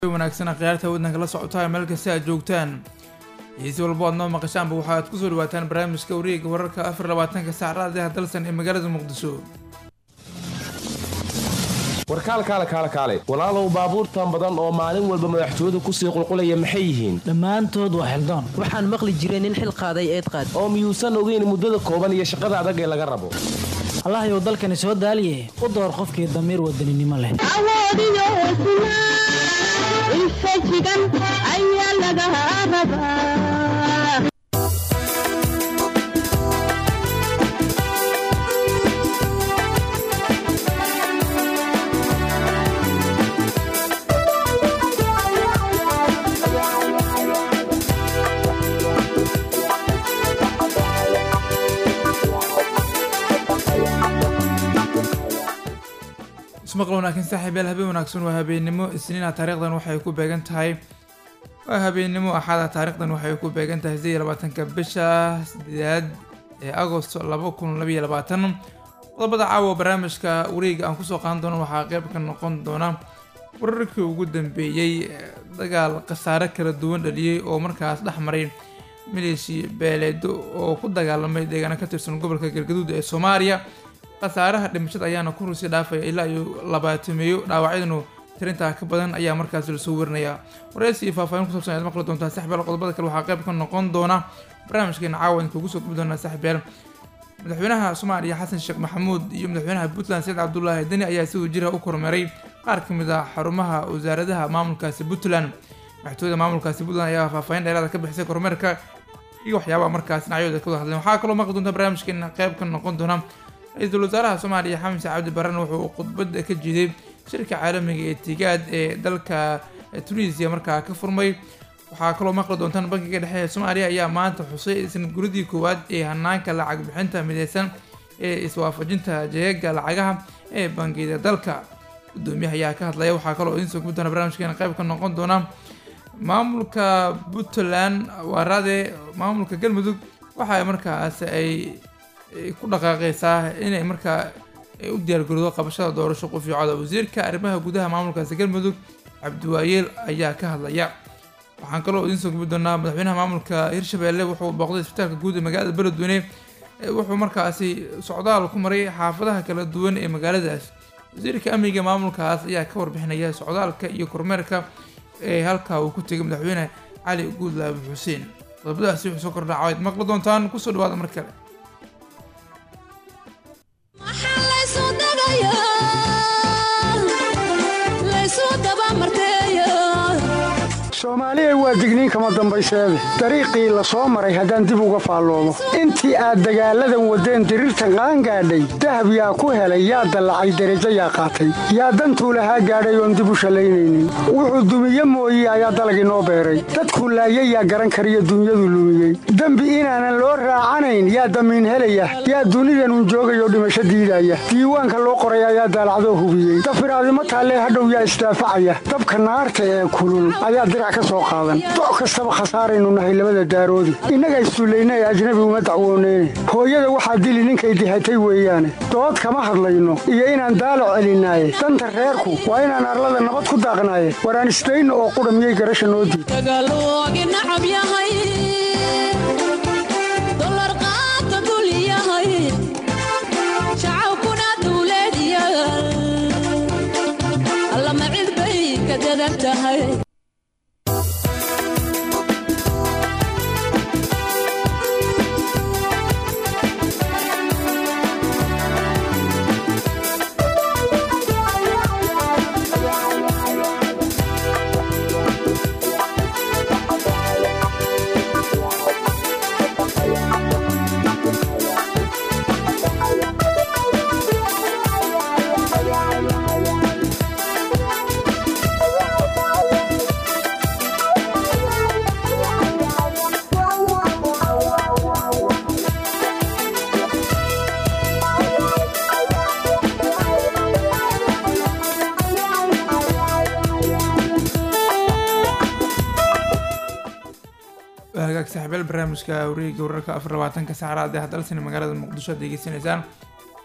wanaagsan khiyaarta waddanka la socotaa meel kasta aad joogtaan xiisi walbo aad noo maqashaanba waxaad kusoo dhawaataan barnaamijka wareega wararka afar labaatanka saacadaha dalsan ee magaalada muqdisho warkaal kaale kaale kaale walaalow baabuurtan badan oo maalin walba madaxtooyadu kusii qulqulaya maxay yihiin dhammaantood waa xildoon waxaan maqli jiray nin xil qaaday eed qaad oo miyuusan ogeyn muddada kooban iyo shaqada adag ee laga rabo allahayow dalkani soo daaliye u door qofkii damiir wadaninimo leh awoodiyo hesnaa infajigan ayaa laga rabaa ismaqal wanaagsan saaxiibyaal habeen wanaagsan waa habeennimo isniina taariikhdan waxay ku beegan tahay waa habeennimo axada taariikhdan waxay ku beegan tahay sideed iyo labaatanka bisha sideedaad ee agosto laba kun labaiyo labaatan qodobada caawa barnaamijka wareega aan kusoo qaadan doono waxaa qeyb ka noqon doona wararkii ugu dambeeyey dagaal khasaare kala duwan dhaliyey oo markaas dhex maray maleeshi beeleedo oo ku dagaalamay deegaano ka tirsan gobolka galgaduud ee soomaaliya khasaaraha dhimashada ayaana ku rusi dhaafaya ilaa iyo labaatameeyo dhaawacyadanu tirintaa ka badan ayaa markaas lasoo warinayaa waraysi iyo faahfaahin ku sabsan ayaad maqli doontaa saxbeel qodobada kale waxaa qayb ka noqon doona barnaamijkeena caawa idinkugu soo gubi doonaa saxbeel madaxweynaha soomaaliya xasan sheekh maxamuud iyo madaxweynaha puntland saciid cabdulaahi deni ayaa si wajiraha u kormeeray qaar ka mid ah xarumaha wasaaradaha maamulkaasi puntland madaxtooyada maamulkaasi puntland ayaa faahfaahin dheeraada ka bixisay kormeerka iyo waxyaabaha markaas dhinacyooda ka wada hadleen waxaa kaloo maqli doonta barnaamijkeena qayb ka noqon doona ra-iisul wasaaraha soomaaliya xamed cabdi barren wuxuu khudbada ka jiiday shirka caalamiga ee tigaad ee dalka tunisia markaa ka furmay waxaa kaloo maqli doontaan bankiga dhexe ee soomaaliya ayaa maanta xusay isna guridii koowaad ee hanaanka lacag bixinta mideysan ee iswaafajinta jeega lacagaha ee bangiyada dalka gudoomiyaha ayaa ka hadlaya waxaa kaloo idiin soo gubi doona barnaamijkeena qayb ka noqon doona maamulka puntland waaraade maamulka galmudug waxa markaas ay ku dhaqaaqeysaa inay markaa u diyaargaroodo qabashada doorasho qufiicooda wasiirka arrimaha gudaha maamulkaasi galmudug cabdiwaayeel ayaa ka hadlaya waxaan kaloo idiin soo gubi doonaa madaxweynaha maamulka hirshabelle wuxuu booqday isbitaalka guud ee magaalada beledweyne wuxuu markaasi socdaal ku maray xaafadaha kala duwan ee magaaladaas wasiirka amniga maamulkaas ayaa ka warbixinaya socdaalka iyo kormeerka ee halkaa uu ku tegay madaxweyne cali guudlaabi xuseen qodobadaasi wuxuu soo kordhaca waad maqli doontaan kusoo dhawaada mar kale soomaaliya waa digniin kama dambayseede dariiqii la soo maray haddaan dib uga faalloomo intii aad dagaalladan waddeen diriirtan qaangaadhay dahab yaa ku helay yaa dallacay derajo yaa qaatay yaa dantuu lahaa gaadhay oon dib u shallaynaynin wuxuu dumiye mooye ayaa dalagii noo beeray dadkuu laayay yaa garan kariyo dunyadu lumiyey dembi inaanan loo raacanayn yaa damiin helaya yaa dunidanun joogayoo dhimasho diidaya diiwaanka loo qoray ayaa daalacdoo hubiyey dafiraadimo taallee hadhow yaa isdaafacaya dabka naarta ee kulul ayaa dirac doc kastaba khasaaraynu nahay labada daaroodi innaga isduulayna ee ajnabi uma dacwooneyne hooyada waxaa dili ninkay dihatay weeyaane dood kama hadlayno iyo inaan daalac celinaaye danta reerku waa inaan arlada nabad ku daaqnaaye waraan isdayno oo qudha miyay garasha noo diid hagaag saaxiibayaal barnaamijka wareega wararka afar labaatanka saacadaad ee hadalsani magaalada muqdisho aad degeysanaysaan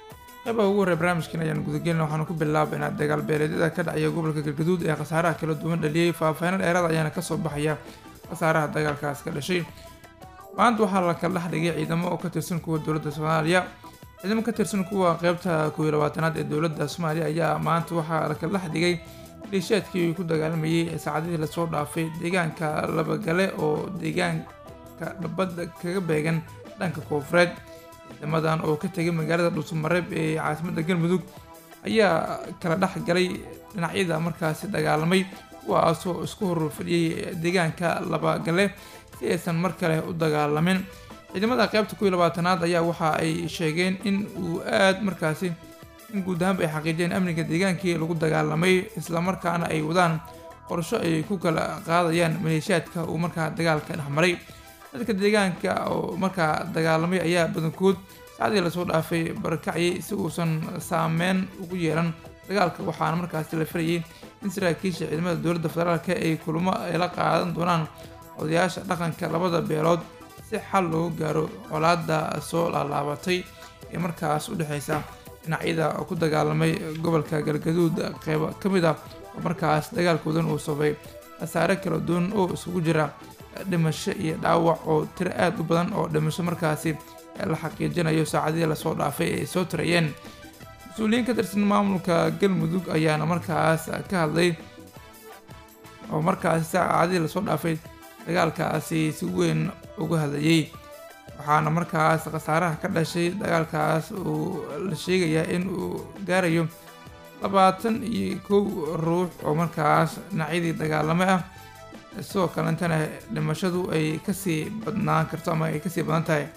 qeybaha ugu horey barnaamijkan ayaan gudagelina waxaanu ku bilaabaynaa dagaal beeleedyada ka dhacaya gobolka galgaduud ee khasaaraha kala duwan dhaliyey faahfaahin dheeraad ayaana kasoo baxaya khasaaraha dagaalkaas ka dhashay maanta waxaa la kala dhex dhigay ciidamo oo ka tirsan kuwa dowladda soomaaliya ciidamo ka tirsan kuwa qeybta kow iyo labaatanaad ee dowladda soomaaliya ayaa maanta waxaa la kala dhex dhigay maleeshiyaadkii ku dagaalamayay ee saacadihii lasoo dhaafay deegaanka labagale oo deegaanka dhabadda kaga beegan dhanka koonfureed ciidamadan oo ka tegay magaalada dhuusamareeb ee caasimadda galmudug ayaa kala dhex galay dhinacyada markaasi dagaalamay kuwaasoo isku hor fadhiyey deegaanka labagale si aysan mar kale u dagaalamin ciidamada qeybta kuw iyo labaatanaad ayaa waxa ay sheegeen in uu aad markaasi in guud ahaanba ay xaqiijiyeen amniga deegaankii lagu dagaalamay islamarkaana ay wadaan qorsho ay ku kala qaadayaan maleeshiyaadka uu markaa dagaalka dhexmaray dadka deegaanka oo markaa dagaalamay ayaa badankood saacadii lasoo dhaafay barakacyi si uusan saameyn ugu yeelan dagaalka waxaana markaasi la filayay in saraakiisha ciidamada dowladda federaalk ay kulamo ay la qaadan doonaan odayaasha dhaqanka labada beelood si xal loogu gaaro colaada soo laalaabatay ee markaas u dhexeysa dhinacyada ku dagaalamay gobolka galgaduud qeybo ka mid ah oo markaas dagaalkoodan uu sabay khasaare kala duwan oo isugu jira dhimasho iyo dhaawac oo tiro aada u badan oo dhimasho markaasi la xaqiijinayo saacadihii lasoo dhaafay ay soo tirayeen mas-uuliyiin ka tirsan maamulka galmudug ayaana markaas ka hadlay oo markaasi saacadihii lasoo dhaafay dagaalkaasi si weyn uga hadlayay waxaana markaas khasaaraha ka dhashay dagaalkaas uu la sheegayaa in uu gaarayo labaatan iyo kow ruux oo markaas dhinacyadii dagaalame ah sidoo kalentana dhimashadu ay kasii badnaan karto ama ay kasii badan tahay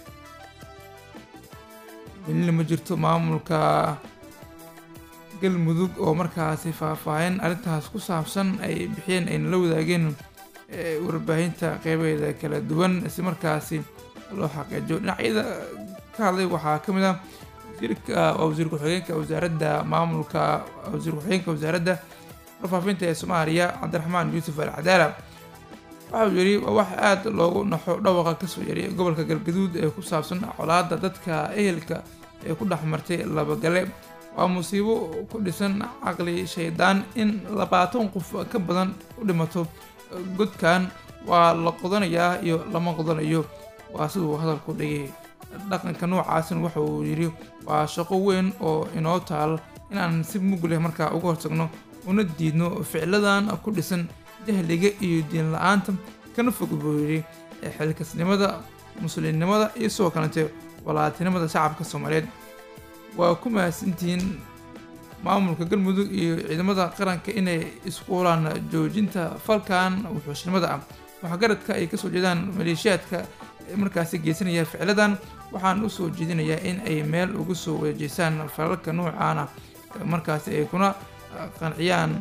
welina ma jirto maamulka galmudug oo markaasi faahfaahin arrintaas ku saabsan ay bixiyeen ayna la wadaageen warbaahinta qeybeeda kala duwan si markaasi loo xaqiijiyo dhinacyada ka hadlay waxaa ka mid ah wasiirka wasiir ku-xigeenka wasaaradda maamulka wasiir ku-xigeenka wasaaradda warfaafinta ee soomaaliya cabdiraxmaan yuusuf al cadaala waxa uu yidhi waa wax aada loogu naxo dhawaqa kasoo yaray gobolka galgaduud ee ku saabsan colaada dadka ehelka ee ku dhex martay labagale waa musiibo ku dhisan caqli shaydaan in labaatan qof ka badan u dhimato godkan waa la qodanayaa iyo lama qodanayo waa siduu hadalku dhigay dhaqanka noocaasna waxa uu yidhi waa shaqo weyn oo inoo taal inaan si mug leh markaa uga hortagno una diidno ficiladan ku dhisan jahliga iyo diin la-aanta kana fog buu yidhi xilkasnimada muslimnimada iyo sidoo kalete walaatinimada shacabka soomaaliyeed waa ku mahadsantihiin maamulka galmudug iyo ciidamada qaranka inay isku hulaan joojinta falkan wuxuushnimada ah waxgaradka ay kasoo jeedaan maleeshiyaadka markaasi geysanaya ficiladan waxaan usoo jeedinayaa in ay meel uga soo wajeesaan falalka noocaana markaasi ay kuna qanciyaan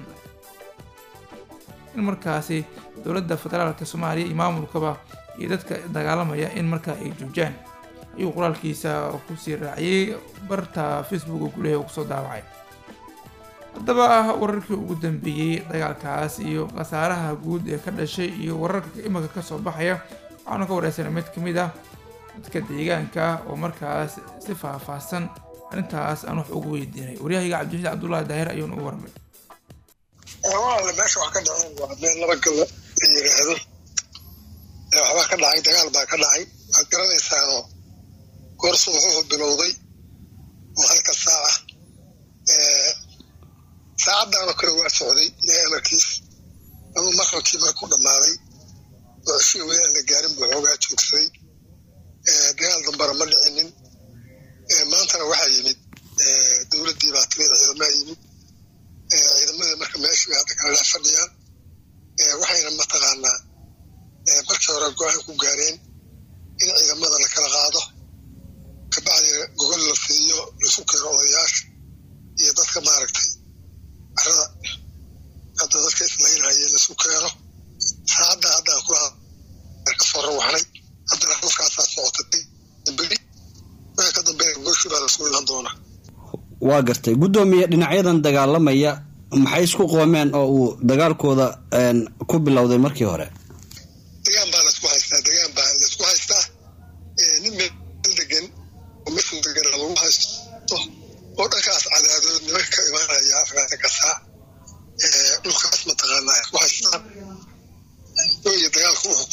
in markaasi dowladda federaalka soomaaliya iyo maamulkaba iyo dadka dagaalamaya in markaa ay joojaan ayuu qoraalkiisa kusii raaciyey barta facebook oo guleha kusoo daawacay haddaba wararkii ugu dambeeyey dagaalkaas iyo khasaaraha guud ee ka dhashay iyo wararka imanka kasoo baxaya waxaanu ka wareysanay mid ka mid ah dadka deegaanka oo markaas si faahfaahsan arrintaas aan wax ugu weydiinay waryahayga cabdixiid cabdullaahi daahir ayuuna u warmay walaale meesha wax ka dhaceen waa meel laba galo la yiraahdo waxbaa ka dhacay dagaal baa ka dhacay waad garanaysaanoo goorsu wuxuu bilowday oo halka saaca saacaddaanoo kale waa socday ilaahay amarkiis ama maqrabkii markuu dhammaaday oo ceshii weli aan la gaarin buu xoogaa joogsaday dagaal dambara ma dhicinin maantana waxaa yimid dowladdii baa timid ciidamaha yimid ciidamadii marka meeshii bay hadda kala dhex fadhiyaan waxayna mataqaanaa markii hore go-aan ku gaareen in ciidamada la kala qaado kabacdina gogol la fidiyo laisu keeno odayaasha iyo dadka maaragtay carada hadda dadka islaynhaye laisu keeno saacadda haddaan kula ka soo rawaxnay haddana halkaasaa socotay beri wixii ka dambeeya gogoshii baa lasugu ilan doonaa waa gartay guddoomiye dhinacyadan dagaalamaya maxay isku qoomeen oo uu dagaalkooda ku bilowday markii hore degaan baa laisku haystaa degaan baa laisku haystaa nin meel degan oo meeshuu degan lagu haysto oo dhanka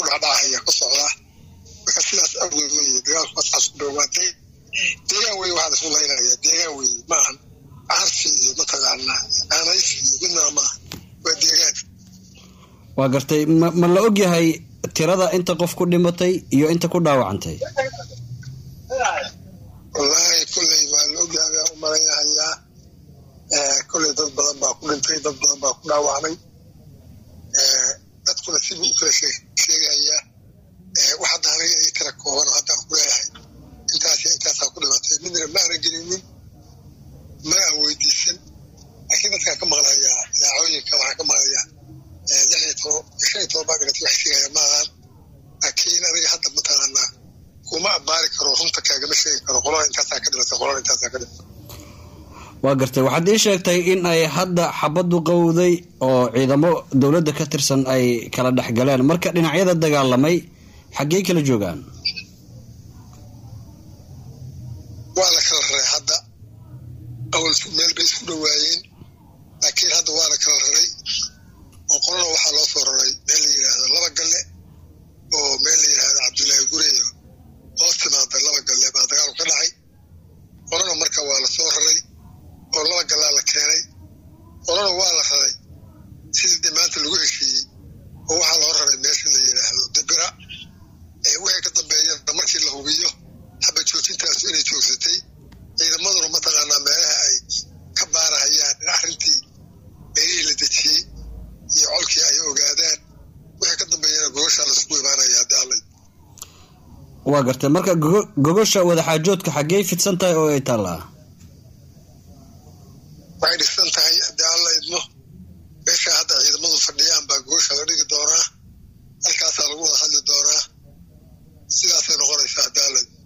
dhacdhacaya ka socdaa marka sidaas awgeed weye dagaalku asaas ku dhowaatay deegaan weye waxaa laisku laynaya deegaan weye maahan carsi iyo mataqaanaa aanaysi iyo midnaa maaha waa deegaan waa gartay ma ma la og yahay tirada inta qof ku dhimatay iyo inta ku dhaawacantay wallaahi kolley waa la ogyahay baan u malaynahayaa kolley dad badan baa ku dhintay dad badan baa ku dhaawacmay dadkuna sibuu u kala sheegayaa wax hadda aniga ii tira kooban oo haddaan ku leeyahay intaas iyo intaasaa ku dhimatay midna ma aanan gelinin ma aan weydiisan laakiin dadkaan ka maqlayaa idaacooyinka waxaan ka maqlayaa lix iyo toban shan iyo toban baa dhimatay wax sheegaya maahan laakiin aniga hadda mataqaanaa kuma abbaari karo runta kaagama sheegi karo qolada intaasaa ka dhimatay qolada intaasaa ka dhimatay waa gartay waxaad ii sheegtay in ay hadda xabaddu qowday oo ciidamo dowladda ka tirsan ay kala dhex galeen marka dhinacyada dagaalamay xaggey kala joogaan waa la kala raray hadda awal meel bay isku dhowaayeen laakiin hadda waa la kala raray oo qolana waxaa loo soo raray meel la yidhaahdo laba galle oo meel la yidhaahdo cabdullaahi gureyo hoos timaada laba galle baa dagaalku ka dhacay qolana marka waa la soo raray oo laba gallaa la keenay qolana waa la raray sidii maanta lagu heshiiyey oo waxaa loo raray meesha la yidhaahdo dibira wixii ka dambeeyana markii la hubiyo haba joojintaasu inay joogsatay ciidamaduna mataqaanaa meelaha ay ka baarahayaan in arrintii meelihii la dejiyey iyo colkii ay ogaadaan wixii ka dambeeyana gogoshaa laisugu imaanaya haddii alla waa gartay marka gogo- gogosha wadaxaajoodka xaggey fidsan tahay oo ay taallaa waxay dhisan tahay haddii alla idmo meesha hadda ciidamadu fadhiyaan baa gogosha la dhigi doonaa halkaasaa lagu wada hadli doonaa sidaasay noqonaysaa haddii alla idmo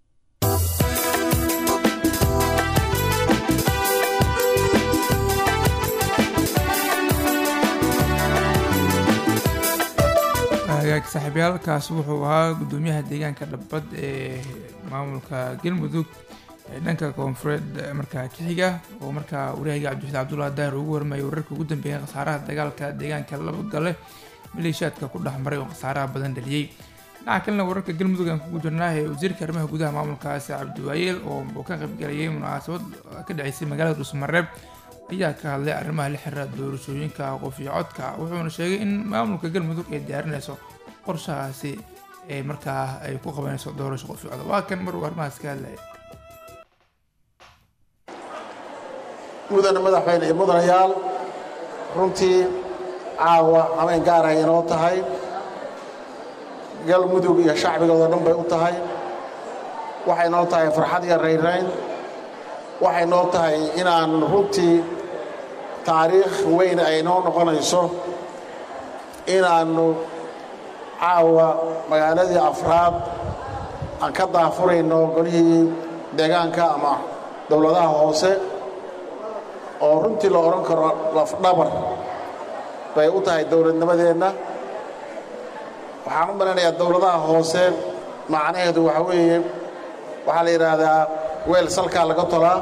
hagaag saaxiibyaal kaasi wuxuu ahaa gudoomiyaha deegaanka dhabbad ee maamulka galmudug ee dhanka koonfureed markaa kixiga oo markaa waryahaga cabdixid cabdullahi daahir ugu warmayay wararka ugu dambeeyay khasaaraha dagaalka deegaanka laba gale maleeshiyaadka ku dhex maray oo khasaaraha badan dhaliyey dhinaca kalena wararka galmudug aan kugu jirnaa ee wasiirka arrimaha gudaha maamulkaasi cabdiwaayeel oo uu ka qaybgalayay munaasabad ka dhaceysay magaalada dhuusmareeb ayaa ka hadlay arrimaha la xiriira doorashooyinka qof iyo codka wuxuuna sheegay in maamulka galmudug ay diyaarinayso qorshahaasi ee markaa ay ku qabanayso doorasho qof iyo cod waa kan mar uu arrimahaas ka hadlaya mudane madaxweyne iyo mudanayaal runtii caawa habeen gaar ay inoo tahay galmudug iyo shacbigooda dhan bay u tahay waxay noo tahay farxad iyo rayrayn waxay noo tahay inaan runtii taariikh weyn ay noo noqonayso inaannu caawa magaaladii afraad aan ka daafurayno golihii deegaanka ama dowladaha hoose oo runtii la odhan karo lafdhabar bay u tahay dowladnimadeenna waxaan u maleynayaa dowladaha hoose macnaheedu waxa weeye waxaa la yidhaahdaa weel salkaa laga tolaa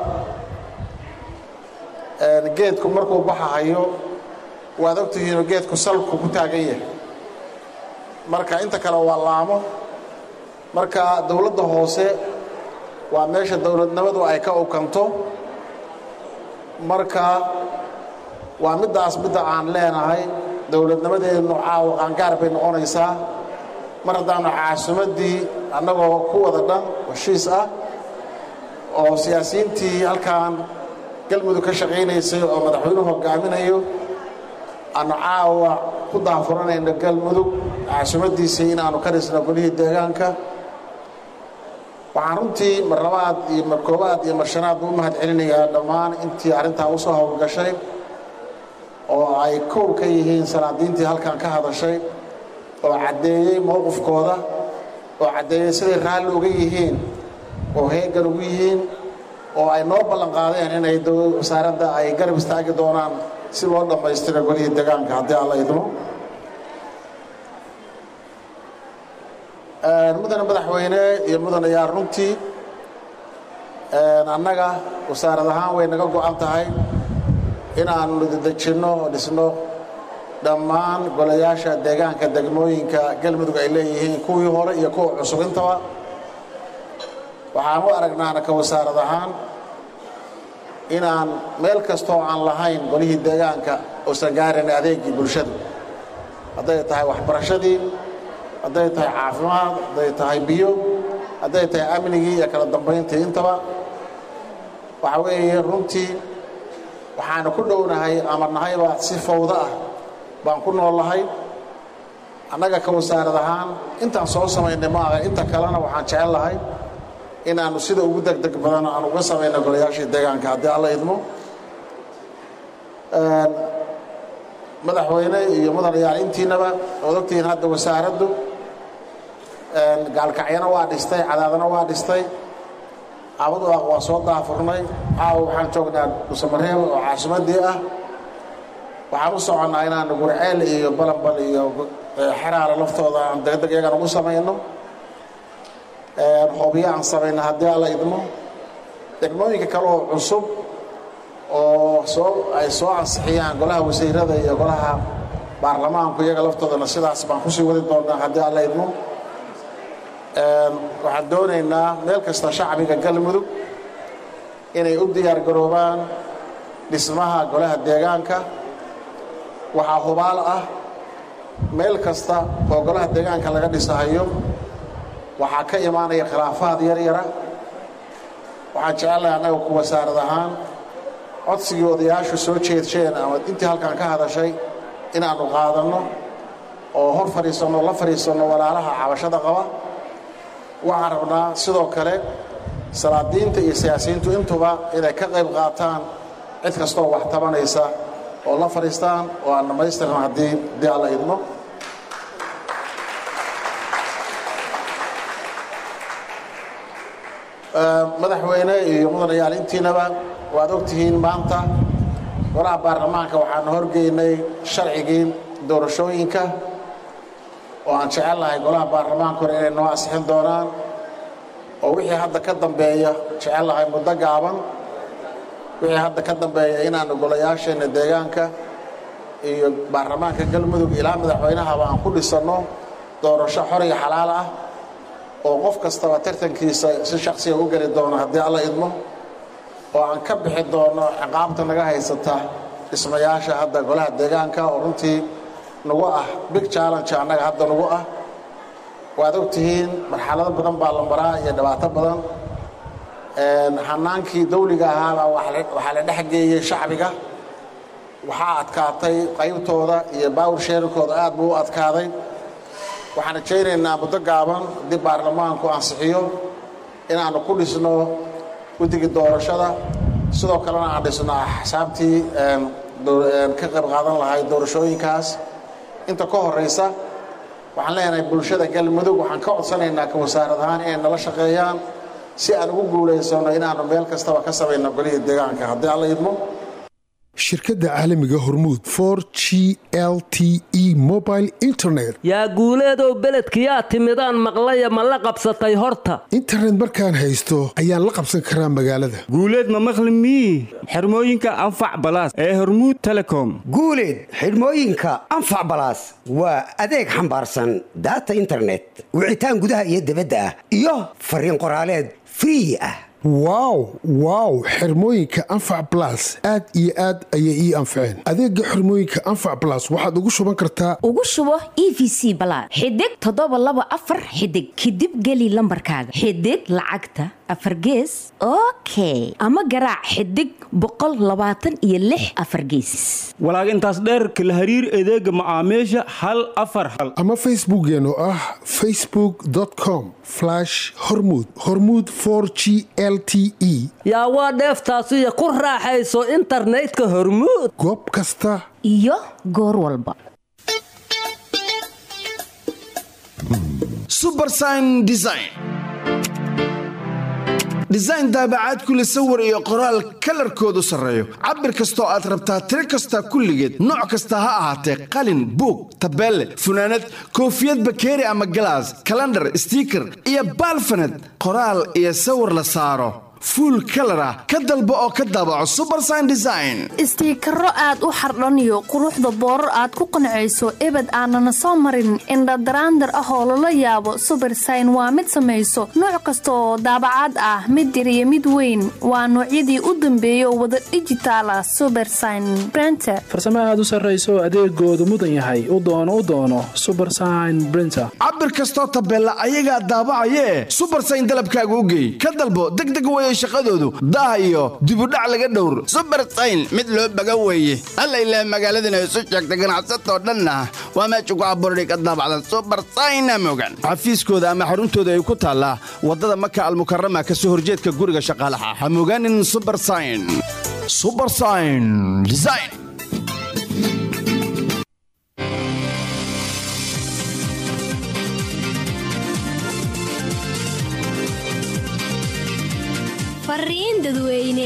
geedku markuu baxahayo waad ogtihiinoo geedku salku ku taagan yahay marka inta kale waa laamo marka dowladda hoose waa meesha dowladnimadu ay ka ukanto marka waa middaas midda aan leenahay dowladnimadeennu caawa qaangaar bay noqonaysaa mar haddaannu caasimaddii annagoo ku wada dhan heshiis ah oo siyaasiyiintii halkan galmudug ka shaqaynaysay oo madaxweynuhu hogaaminayo aanu caawa ku daafuranayno galmudug caasimaddiisii inaannu ka dhisno golihii deegaanka waxaan runtii mar labaad iyo mar koobaad iyo mar shanaad u mahad celinayaa dhammaan intii arrintaa u soo howlgashay oo ay kow ka yihiin salaadiintii halkan ka hadashay oo caddeeyey mowqifkooda oo caddeeyey siday raalli uga yihiin oo heegan ugu yihiin oo ay noo ballan qaadeen inay wasaaradda ay garab istaagi doonaan si loo dhammaystiro golihii deegaanka haddii alla idmo mudane madaxweyne iyo mudanayaal runtii annaga wasaarad ahaan way naga go'an tahay inaannu dedejinno oo dhisno dhammaan golayaasha deegaanka degmooyinka galmudug ay leeyihiin kuwii hore iyo kuwa cusub intaba waxaan u aragnaana ka wasaarad ahaan inaan meel kastoo aan lahayn golihii deegaanka uusan gaarin adeegii bulshadu hadday tahay waxbarashadii hadday tahay caafimaad hadday tahay biyo hadday tahay amnigii iyo kala dambayntii intaba waxa weeye runtii waxaanu ku dhownahay ama nahayba si fawdo ah baan ku noollahay annaga ka wasaarad ahaan intaan soo samaynay ma aha inta kalena waxaan jecel lahay inaannu sida ugu degdeg badan aan uga samayno golayaashii deegaanka haddii alla idmo madaxweyne iyo mudanayaal intiinaba ood ogtihiin hadda wasaaraddu gaalkacyana waa dhistay cadaadana waa dhistay abadu ah waa soo daafurnay caawa waxaan joognaa dhuusamareeb oo caasimadii ah waxaan u soconnaa inaanu gurceel iyo balanbal iyo xeraale laftooda aan degdeg iyagan ugu samayno hoobiyo aan samayno haddii alla idmo degmooyinka kale oo cusub oo soo ay soo ansixiyaan golaha wasiirada iyo golaha baarlamaanku iyaga laftoodana sidaas baan kusii wadi doonaa haddii alla idmo waxaan doonaynaa meel kasta shacbiga galmudug inay u diyaar garoobaan dhismaha golaha deegaanka waxaa hubaal ah meel kasta oo golaha deegaanka laga dhisahayo waxaa ka imaanaya khilaafaad yar yara waxaan jecellahay annaga ku wasaarad ahaan codsigii odayaashu soo jeedsheen ama intii halkan ka hadashay inaannu qaadanno oo hor fadhiisanno la fadhiisanno walaalaha cabashada qaba waxaan rabnaa sidoo kale salaadiinta iyo siyaasiyiintu intuba inay ka qayb qaataan cid kastoo wax tabanaysa oo la fadhiistaan oo aan dhammaystirna haddii haddii alla idmo madaxweyne iyo mudanayaal intiinaba waad ogtihiin maanta golaha baarlamaanka waxaanu horgeynay sharcigii doorashooyinka oo aan jecel lahay golaha baarlamaankuna inay noo asixin doonaan oo wixii hadda ka dambeeya jecel lahay muddo gaaban wixii hadda ka dambeeya inaanu golayaasheenna deegaanka iyo baarlamaanka galmudug ilaa madaxweynahaba aan ku dhisanno doorasho xor iyo xalaal ah oo qof kastaba tartankiisa si shaksiga u geli doono haddii alla idmo oo aan ka bixi doono ciqaabta naga haysata dhismayaasha hadda golaha deegaanka oo runtii nagu ah big challenge annaga hadda nagu ah waad ogtihiin marxalado badan baa la maraa iyo dhibaato badan hanaankii dawliga ahaabaa waxaa la dhexgeeyey shacbiga waxaa adkaatay qaybtooda iyo baawur sheerarkooda aad buu u adkaaday waxaan rajaynaynaa muddo gaaban haddii baarlamaanku ansixiyo inaannu ku dhisno guddigii doorashada sidoo kalena aan dhisno axsaabtii ka qayb qaadan lahay doorashooyinkaas inta ka horaysa waxaan leenahay bulshada galmudug waxaan ka codsanaynaa ka wasaarad ahaan inay nala shaqeeyaan si aan ugu guulaysano inaannu meel kastaba ka samayno golihii deegaanka haddii alla idmo shirkadda caalamiga hormuud for g l t e mobile internet yaa guuleedow beledkiyaa timidaan maqlaya ma la qabsatay horta internet markaan haysto ayaan la qabsan karaa magaalada guuleed ma maqli mii xirmooyinka anfac balaas ee hormuud telecom guuleed xidhmooyinka anfac balaas waa adeeg xambaarsan daata internet wicitaan gudaha iyo dibadda ah iyo fariin qoraaleed free ah wow wow xirmooyinka anfac balas aad iyo aad ayay ii anfaceen adeega xirmooyinka anfac balas waxaad ugu shuban kartaa ugu shubo e v c balaad xidig toddoba laba afar xidig kadib geli lambarkaaga xidig lacagta afar gees okay ama garaac xidig boqol labaatan iyo lix afar gees walaag intaas dheerka la hariir adeega macaamiisha hal afar hal ama facebookeen oo ah facebook com hormud hormud g l t e yaa waa dheeftaasiyo ku raaxayso internetka hormuud goob kasta iyo goor walba subersign design design daabacaad kule sawir iyo qoraal kalarkoodu sarreeyo cabir kastoo aad rabtaa tiro kasta kulligeed nooc kasta ha ahaatee qalin buug tabeelle funaanad koofiyad bakeeri ama galaas kalandhar stiiker iyo baalfaned qoraal iyo sawir la saaro fuul kalar ah ka dalbo oo ka daabaco subersign design istiikaro aad u xardhaniyo quruxda boorar aad ku qancayso ebed aanana soo marin indhadaraandar ah oo lala yaabo subersign waa mid samayso nooc kasta oo daabacaad ah mid yar iyo mid weyn waa noocyadii u dambeeyay oo wada dhijitaal ah subersign brenter farsamo aad u sarrayso adeegoodu mudan yahay u doono u doono subersign brinter cabir kastoo tabeella ayagaa daabacayee subersign dalabkaaga u geey ka dalbo degdeg weeye shaqadoodu daah iyo dibudhac laga dhowr subersayn mid loo baga weeye alla ilaah magaaladana isu sheegta ganacsatoo dhanna waa meesha ku abuurday ka daabacdan subersayna mogan xafiiskooda ama xaruntooda ay ku taallaa waddada maka almukarama ka soo horjeedka guriga shaqaalaha ha mogaanin subersign subersign design fariin dadweyne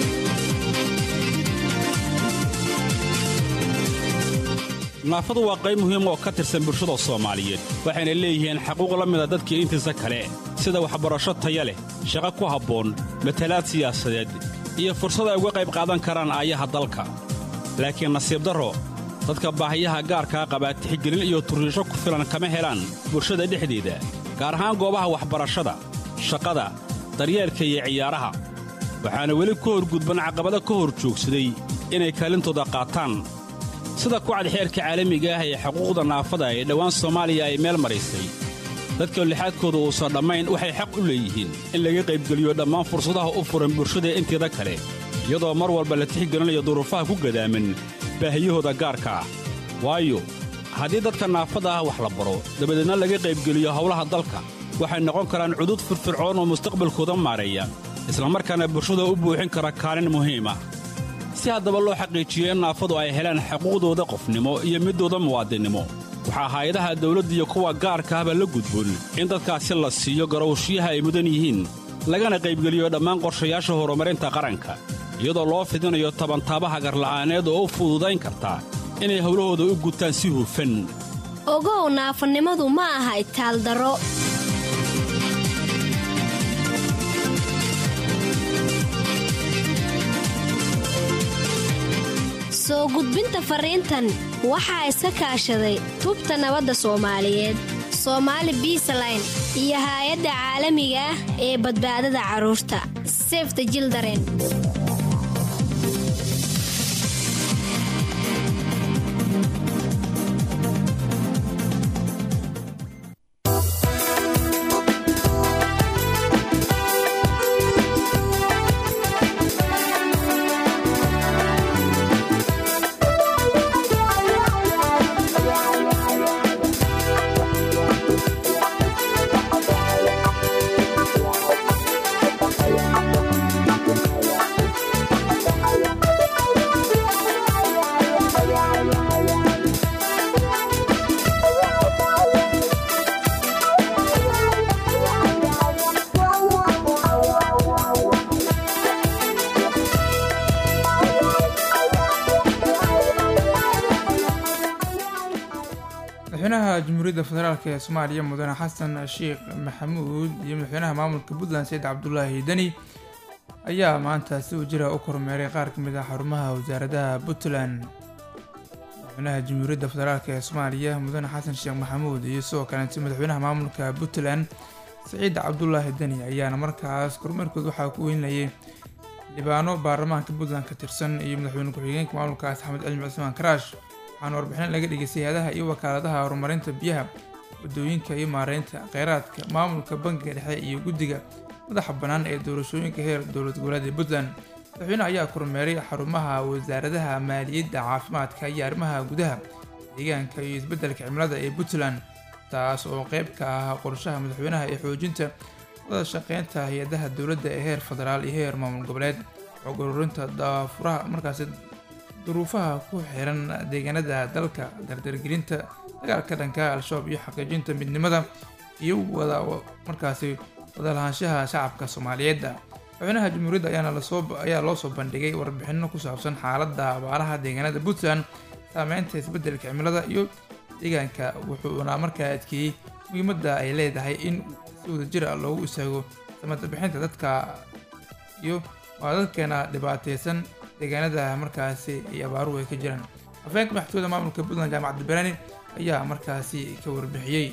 naafadu waa qayb muhiim oo ka tirsan bulshada soomaaliyeed waxayna leeyihiin xaquuq la mida dadkii intiisa kale sida waxbarasho taya leh shaqo ku habboon matalaad siyaasadeed iyo fursad ay uga qayb qaadan karaan aayaha dalka laakiin nasiib darro dadka baahiyaha gaarkaa qabaa tixgelin iyo turriisho ku filan kama helaan bulshada dhexdeeda gaar ahaan goobaha waxbarashada shaqada daryeelka iyo ciyaaraha waxaana weli ku horgudban caqabado ka hor joogsaday inay kaalintooda qaataan sida kucad xeerka caalamiga ah ee xuquuqda naafada ee dhowaan soomaaliya ay meel maraysay dadka lixaadkooda uusan dhammayn waxay xaq u leeyihiin in laga qaybgeliyo dhammaan fursadaha u furan bulshada inteeda kale iyadoo mar walba la tixgelinayo duruufaha ku gadaaman baahiyahooda gaarka ah waayo haddii dadka naafada ah wax la baro dabadeedna laga qaybgeliyo howlaha dalka waxay noqon karaan cudud firfircoon oo mustaqbalkooda maareeya islamarkaana bulshada u buuxin kara kaalin muhiima si haddaba loo xaqiijiyo in naafadu ay helaan xuquuqdooda qofnimo iyo middooda muwaadinnimo waxaa hay-adaha dawladda iyo kuwa gaarka ahba la gudboon in dadkaasi la siiyo garowshiyaha ay mudan yihiin lagana qaybgeliyo dhammaan qorshayaasha horumarinta qaranka iyadoo loo fidinayo tabantaabaha garla'aaneed oo u fududayn karta inay howlahooda u gutaan si hufan ogow naafanimadu ma aha itaaldaro soo gudbinta fariintan waxaa iska kaashaday tubta nabadda soomaaliyeed soomaali biisaline iyo haay-adda caalamiga ah ee badbaadada carruurta sefta jildaren madaxweynaha jamhuuriyadda federaalk ee soomaaliya mudane xasan sheekh maxamuud iyo madaxweynaha maamulka puntland sayid cabdulaahi deni ayaa maanta si wajira u kormeeray qaar ka mid ah xarumaha wasaaradaha puntland madaxweynaha jamhuuriyadda federaalk ee soomaaliya mudane xasan sheekh maxamuud iyo sidoo kaleeto madaxweynaha maamulka puntland saciid cabdulaahi deni ayaana markaas kormeerkood waxaa ku weynlayay libaano baarlamaanka puntland ka tirsan iyo madaxweyne ku-xigeenka maamulkaas axmed cilmi cismaan karaash waxaana warbixin laga dhigay hay-adaha iyo wakaaladaha horumarinta biyaha wadooyinka iyo maareynta kheyraadka maamulka bangiga dhexe iyo guddiga madaxa bannaan ee doorashooyinka heer dowlad goboleed ee puntland madaxweyne ayaa kormeeray xarumaha wasaaradaha maaliyadda caafimaadka iyo arrimaha gudaha deegaanka iyo isbeddelka cimilada ee puntland taas oo qeyb ka ah qorshaha madaxweynaha ee xoojinta wada shaqeynta hay-adaha dowladda ee heer federaal iyo heer maamul goboleed xog ururinta daafuraha markaasi duruufaha ku xiran deegaanada dalka dardargelinta dagaalka dhanka al-shabaab iyo xaqiijinta midnimada iyo wada markaasi wadalahaanshaha shacabka soomaaliyeedda madaxweynaha jamhuuriyadda ayaana lasoo ayaa loo soo bandhigay warbixino ku saabsan xaaladda abaaraha deegaanada puntland saameynta isbeddelka cimilada iyo deegaanka wuxuuna markaa adkeeyey muhiimadda ay leedahay in si wadajir ah loogu istaago samada bixinta dadka gaarsiiyo waa dadkeena dhibaateysan deegaanada markaasi ay abaaruhu ay ka jiraan afhayeenka madaxtooyada maamulka puntland jaamac abdibaraani ayaa markaasi ka warbixiyey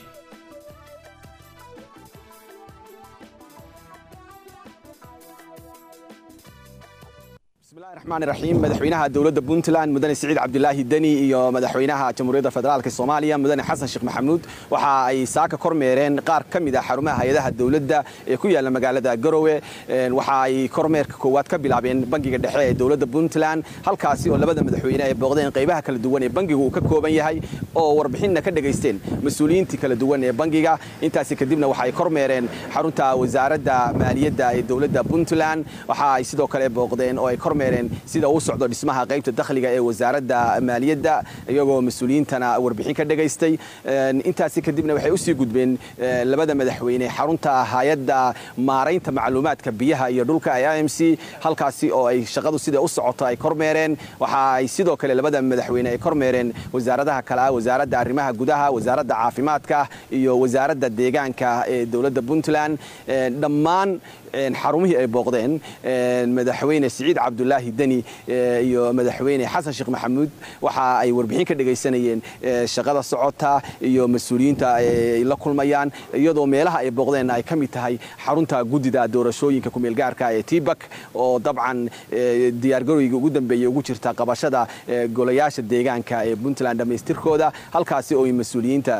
raxmaan raxiim madaxweynaha dowladda puntland mudane siciid cabdilaahi deni iyo madaxweynaha jamhuuriyadda federaalk soomaaliya mudane xasan sheekh maxamuud waxa ay saaka kormeereen qaar ka mid ah xarumaha hay-adaha dowladda ee ku yaalla magaalada garowe waxa ay kormeerka koowaad ka bilaabeen bangiga dhexe ee dowladda puntland halkaasi oo labada madaxweyne ay booqdeen qaybaha kala duwan ee bangigu uu ka kooban yahay oo warbixinna ka dhegaysteen mas-uuliyiintii kala duwan ee bangiga intaasi kadibna waxa ay kormeereen xarunta wasaaradda maaliyadda ee dowladda puntland waxa ay sidoo kale booqdeen oo ay kormeereen sida uu socdo dhismaha qaybta dakhliga ee wasaaradda maaliyadda iyagoo mas-uuliyiintana warbixin ka dhegaystay intaasi kadibna waxay usii gudbeen labada madaxweyne xarunta hay-adda maaraynta macluumaadka biyaha iyo dhulka ee i m c halkaasi oo ay shaqadu sida u socoto ay kormeereen waxa ay sidoo kale labada madaxweyne ay kormeereen wasaaradaha kale ah wasaaradda arrimaha gudaha wasaaradda caafimaadka iyo wasaaradda deegaanka ee dowladda puntland dhammaan xarumihii ay booqdeen madaxweyne siciid cabdulaahi deni iyo madaxweyne xasan sheekh maxamuud waxa ay warbixin ka dhegaysanayeen shaqada socota iyo mas-uuliyiinta ay la kulmayaan iyadoo meelaha ay booqdeen ay ka mid tahay xarunta guddida doorashooyinka kumeelgaarka ee tibak oo dabcan diyaargarowga ugu dambeeyey ugu jirta qabashada golayaasha deegaanka ee puntland dhammaystirkooda halkaasi oo mas-uuliyiinta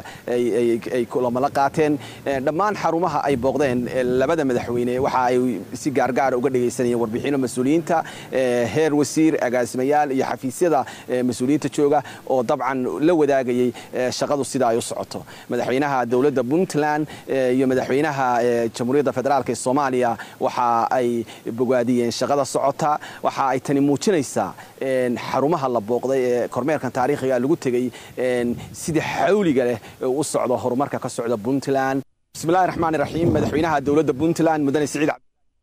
ay kulamala qaateen dhammaan xarumaha ay booqdeen labada madaxweyne waxa ay si gaargaara uga dhegaysanayeen warbixino mas-uuliyiinta heer wasiir agaasimayaal iyo xafiisyada mas-uuliyiinta jooga oo dabcan la wadaagayay shaqadu sida ay u socoto madaxweynaha dowladda puntland iyo madaxweynaha jamhuuriyadda federaalk ee soomaaliya waxa ay bogaadiyeen shaqada socota waxa ay tani muujinaysaa xarumaha la booqday ee kormeerkan taariikhiga lagu tegey sida xawliga leh u socdo horumarka ka socda puntland bismillahi raxmaan raxiim madaxweynaha dowladda puntland mudane siciid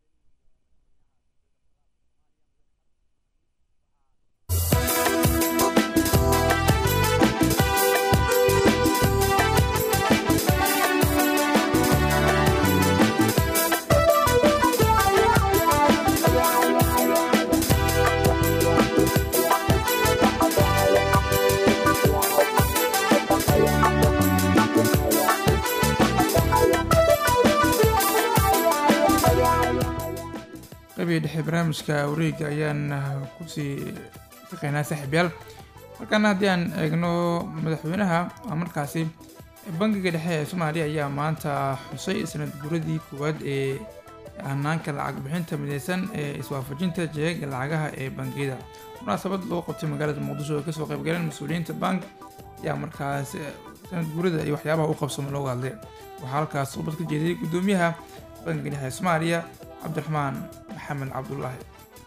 qaybihii dhexe barnaamijka wareega ayaan kusii shaqeynaa saaxiibyaal markaana haddii aan eegno madaxweynaha markaasi bangiga dhexe ee soomaaliya ayaa maanta xusay sanad guradii koowaad ee hanaanka lacag bixinta mideysan ee iswaafajinta jeega lacagaha ee bangiyada munaasabad loo qabtay magaalada muqdisho oo kasoo qaybgaleen mas-uuliyiinta bank ayaa markaas sanad gurada iyo waxyaabaha u qabsamo looga hadlay waxaa halkaas ubad ka jeediyey guddoomiyaha bangiga dhexe ee soomaaliya cabdiraxmaan maxamed cabdulaahi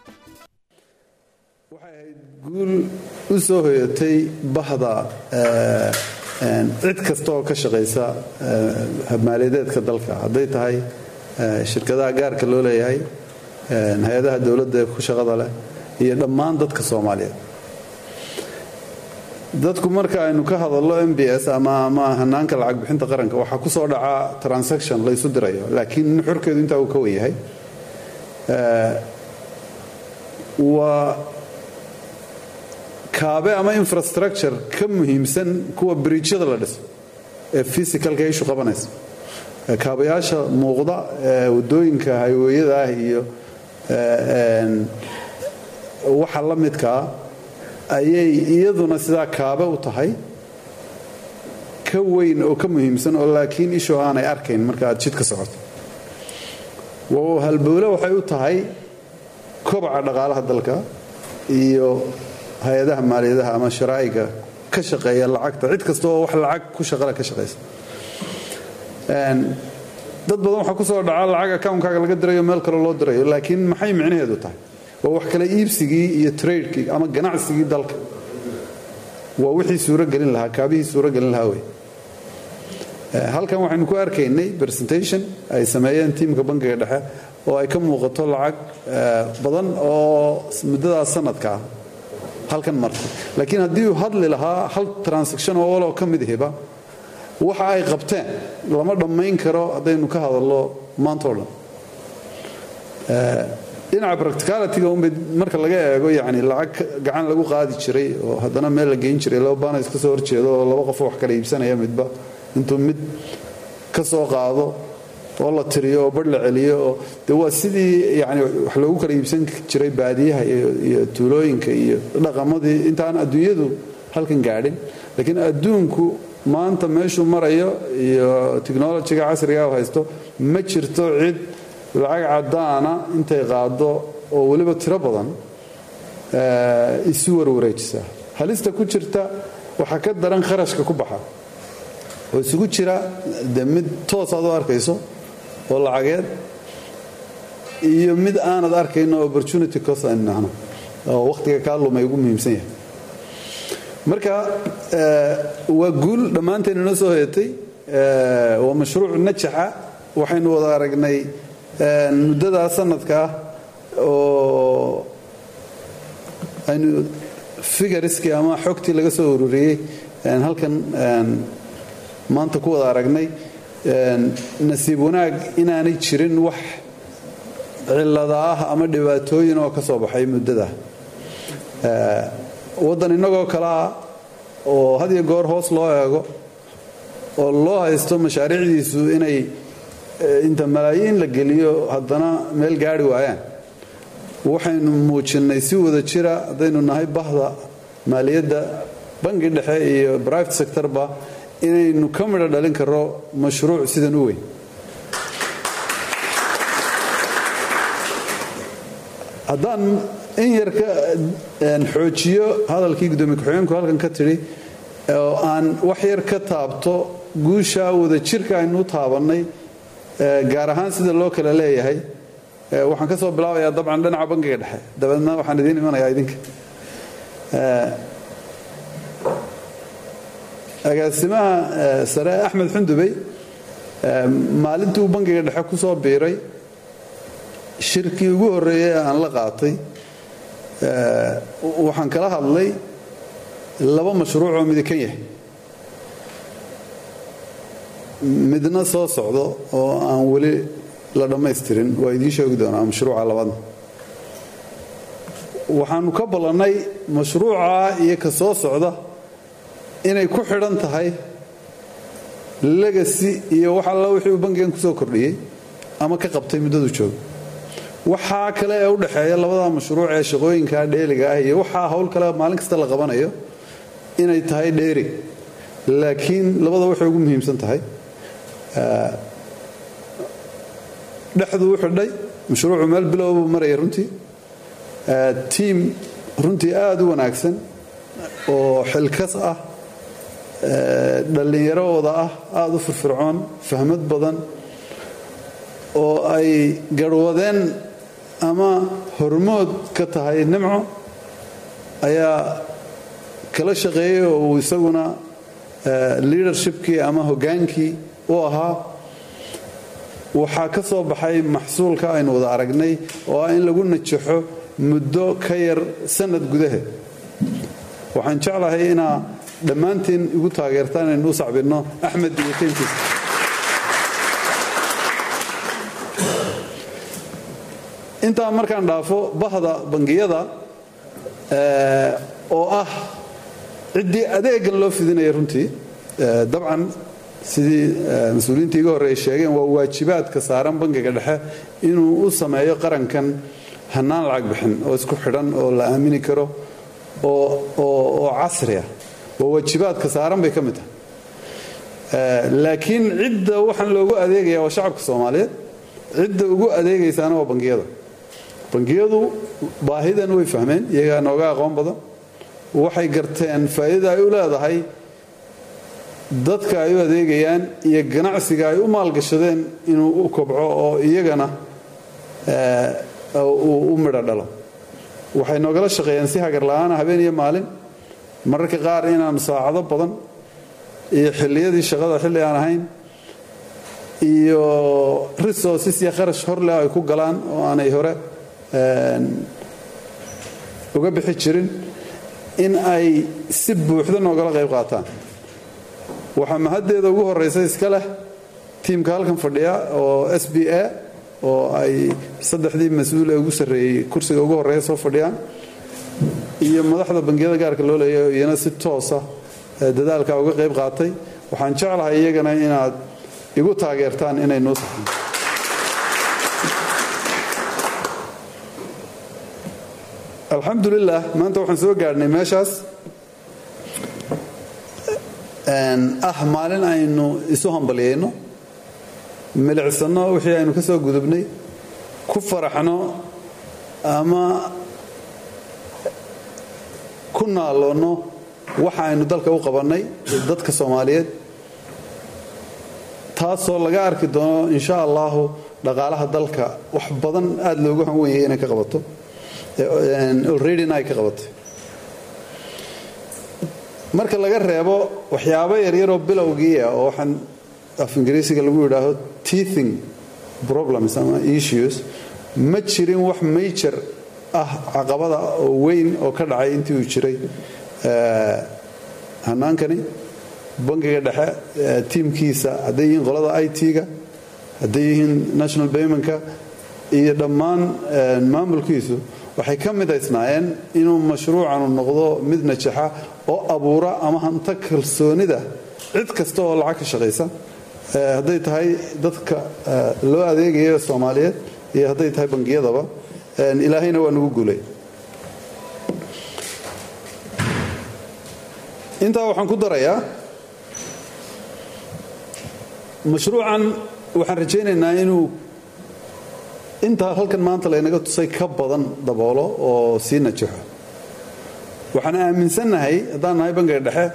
guul u soo hoyatay bahda cid kasta oo ka shaqaysa maaliyadeedka dalka hadday tahay shirkadaha gaarka loo leeyahay hay-adaha dowladda ee ku shaqada leh iyo dhammaan dadka soomaaliyeed dadku marka aynu ka hadallo m b s ama ama hanaanka lacag bixinta qaranka waxaa ku soo dhacaa transaction laysu dirayo laakiin nuxurkeedu intaa uu ka wen yahay waa kaabe ama infrastructure ka muhiimsan kuwa bridjyada la dhiso ee physicalka ishu qabanaysa kaabayaasha muuqda ee waddooyinka hayweeyada ah iyo waxa la midkaa ayay iyaduna sidaa kaabe u tahay ka weyn oo ka muhiimsan oo laakiin ishu aanay arkayn marka aad jid ka socoto halbowle waxay u tahay kobaca dhaqaalaha dalka iyo hay-adaha maaliyadaha ama sharaa'iga ka shaqeeya lacagta cid kasta oo wax lacag ku shaqale ka shaqaysa dad badan waxaa ku soo dhaca lacag akawnkaaga laga dirayo meel kale loo dirayo laakiin maxay micnaheedu tahay waa wax kale iibsigii iyo tradekii ama ganacsigii dalka waa wixii suuragelin lahaa kaabihii suuragelin lahaa wey halkan waxaynu ku arkaynay presentation ay sameeyeen tiimka bankiga dhexe oo ay ka muuqato lacag badan oo muddadaas sanadka ah halkan martay laakiin haddii uu hadli lahaa hal transaction oo waloo ka mid hiba waxa ay qabteen lama dhammayn karo haddaynu ka hadallo maanta o dhan dhinaca practicalityga unbay marka laga eego yani lacag gacan lagu qaadi jiray oo haddana meel la geyn jiray laba baana iska soo horjeedo oo laba qof wax kala iibsanaya midba intuu mid ka soo qaado oo la tiriyo oo bar la celiyo oo de waa sidii yani wax loogu kala iibsan jiray baadiyaha iyo tuulooyinka iyo dhaqamadii intaan adduunyadu halkan gaadhin laakiin adduunku maanta meeshuu marayo iyo technolojiga casriga haysto ma jirto cid lacag caddaana intay qaado oo weliba tiro badan isu warwareejisa halista ku jirta waxaa ka daran kharashka ku baxa oo isugu jira de mid toos aad u arkayso oo lacageed iyo mid aanad arkayno opportunity cost aan nahno oo wakhtiga kaa lumay ugu muhiimsan yahay marka waa guul dhammaanteen inoo soo hoyatay waa mashruuc najaxa waxaynu wada aragnay muddadaa sanadka ah oo aynu figariskii ama xogtii laga soo ururiyey halkan maanta ku wada aragnay nasiib wanaag inaanay jirin wax cillada ah ama dhibaatooyin oo ka soo baxay muddada waddan innagoo kale ah oo had iyo goor hoos loo eego oo loo haysto mashaariicdiisu inay inta malaayiin la geliyo haddana meel gaari waayaan waxaynu muujinnay si wada jira haddaynu nahay bahda maaliyadda bangi dhexe iyo private sectorba inaynu ka midho dhalin karro mashruuc sidan u weyn haddaan in yar ka xoojiyo hadalkii guddoomiye ku-xigeenku halkan ka tidhi oo aan wax yar ka taabto guusha wada jirka aynu u taabannay gaar ahaan sida loo kala leeyahay waxaan ka soo bilaabayaa dabcan dhinaca bangiga dhexe dabeedna waxaan idiin imanayaa idinka agaasimaha sare axmed xundubey maalintii uu bangiga dhexe ku soo biiray shirkii ugu horreeyey aan la qaatay waxaan kala hadlay laba mashruuc oo midikan yahay midna soo socdo oo aan weli la dhammaystirin waa idiin sheegi doonaa mashruuca labaadna waxaanu ka ballannay mashruuca iyo ka soo socda inay ku xidhan tahay legacy iyo wax alla wixii uu bangigan ku soo kordhiyey ama ka qabtay muddadu jooga waxaa kale ee u dhexeeya labada mashruuc ee shaqooyinka dheeliga ah iyo waxaa hawl kale maalin kasta la qabanayo inay tahay dheeri laakiin labada waxay ugu muhiimsan tahay dhexdu u xidhay mashruucu meel bilow buu maraya runtii tiim runtii aada u wanaagsan oo xilkas ah dhallinyaroooda ah aada u firfircoon fahmad badan oo ay garhwadeen ama hormood ka tahay nimco ayaa kala shaqeeyey oo uu isaguna leadershipkii ama hoggaankii u ahaa waxaa ka soo baxay maxsuulka aynu wada aragnay oo ah in lagu najaxo muddo ka yar sanad gudaheed waxaan jeclahay inaa dhammaantiin igu taageertaan inaynu u sacbinno axmed iyo tiimkiisa intaa markaan dhaafo bahda bangiyada oo ah ciddii adeegan loo fidinaya runtii dabcan sidii mas-uuliyiinta iga horreey sheegeen waa waajibaadka saaran bangiga dhexe inuu u sameeyo qarankan hannaan lacag bixin oo isku xidhan oo la aamini karo oo casri ah waa waajibaadka saaran bay ka mid tahay laakiin cidda waxaan loogu adeegaya waa shacabka soomaaliyeed cidda ugu adeegaysaana waa bangiyada bangiyadu baahidan way fahmeen iyagaa nooga aqoon badan waxay garteen faa'iidada ay u leedahay dadka ay u adeegayaan iyo ganacsiga ay u maalgashadeen inuu u kobco oo iyagana uu u midho dhalo waxay noogala shaqeeyeen si hagar la'aana habeen iyo maalin mararka qaar inaanu saacado badan iyo xilliyadii shaqada xilli aan ahayn iyo resources iyo kharash horleh ay ku galaan oo aanay hore uga bixi jirin in ay si buuxda noogala qayb qaataan waxaa mahaddeeda ugu horraysa iska leh tiimka halkan fadhiya oo s b a oo ay saddexdii mas-uul ee ugu sarreeyey kursiga ugu horreeya soo fadhiyaan iyo madaxda bangiyada gaarka loo leeyahay oo iyana si toosa dadaalka uga qayb qaatay waxaan jeclahay iyagana inaad igu taageertaan inay noo saxaan alxamdulilah maanta waxaan soo gaadhnay meeshaas ah maalin aynu isu hambalyayno milicsanno wixii aynu ka soo gudubnay ku faraxno ama ku naaloonno waxa aynu dalka u qabannay dadka soomaaliyeed taasoo laga arki doono insha allahu dhaqaalaha dalka wax badan aada loogu hanwanyay inay ka qabato alreadyna ay ka qabatay marka laga reebo waxyaabo yaryaroo bilowgii ah oo waxaan af ingiriisiga lagu yidhaaho teething problems ama issues ma jirin wax major ah caqabada oo weyn oo ka dhacay intii uu jiray hanaankani bangiga dhexe tiimkiisa hadday yihiin qolada i t-ga hadday yihiin national baymanka iyo dhammaan maamulkiisu waxay ka midaysnaayeen inuu mashruucanu noqdo mid najaxa oo abuura ama hanto kalsoonida cid kasta oo lacag ka shaqaysa hadday tahay dadka loo adeegaya soomaaliyeed iyo hadday tahay bangiyadaba ilaahayna waa nagu guulay intaa waxaan ku darayaa mashruucan waxaan rajaynaynaa inuu intaa halkan maanta laynaga tusay ka badan daboolo oo sii najaxo waxaan aaminsannahay haddaan nahay bangiga dhexe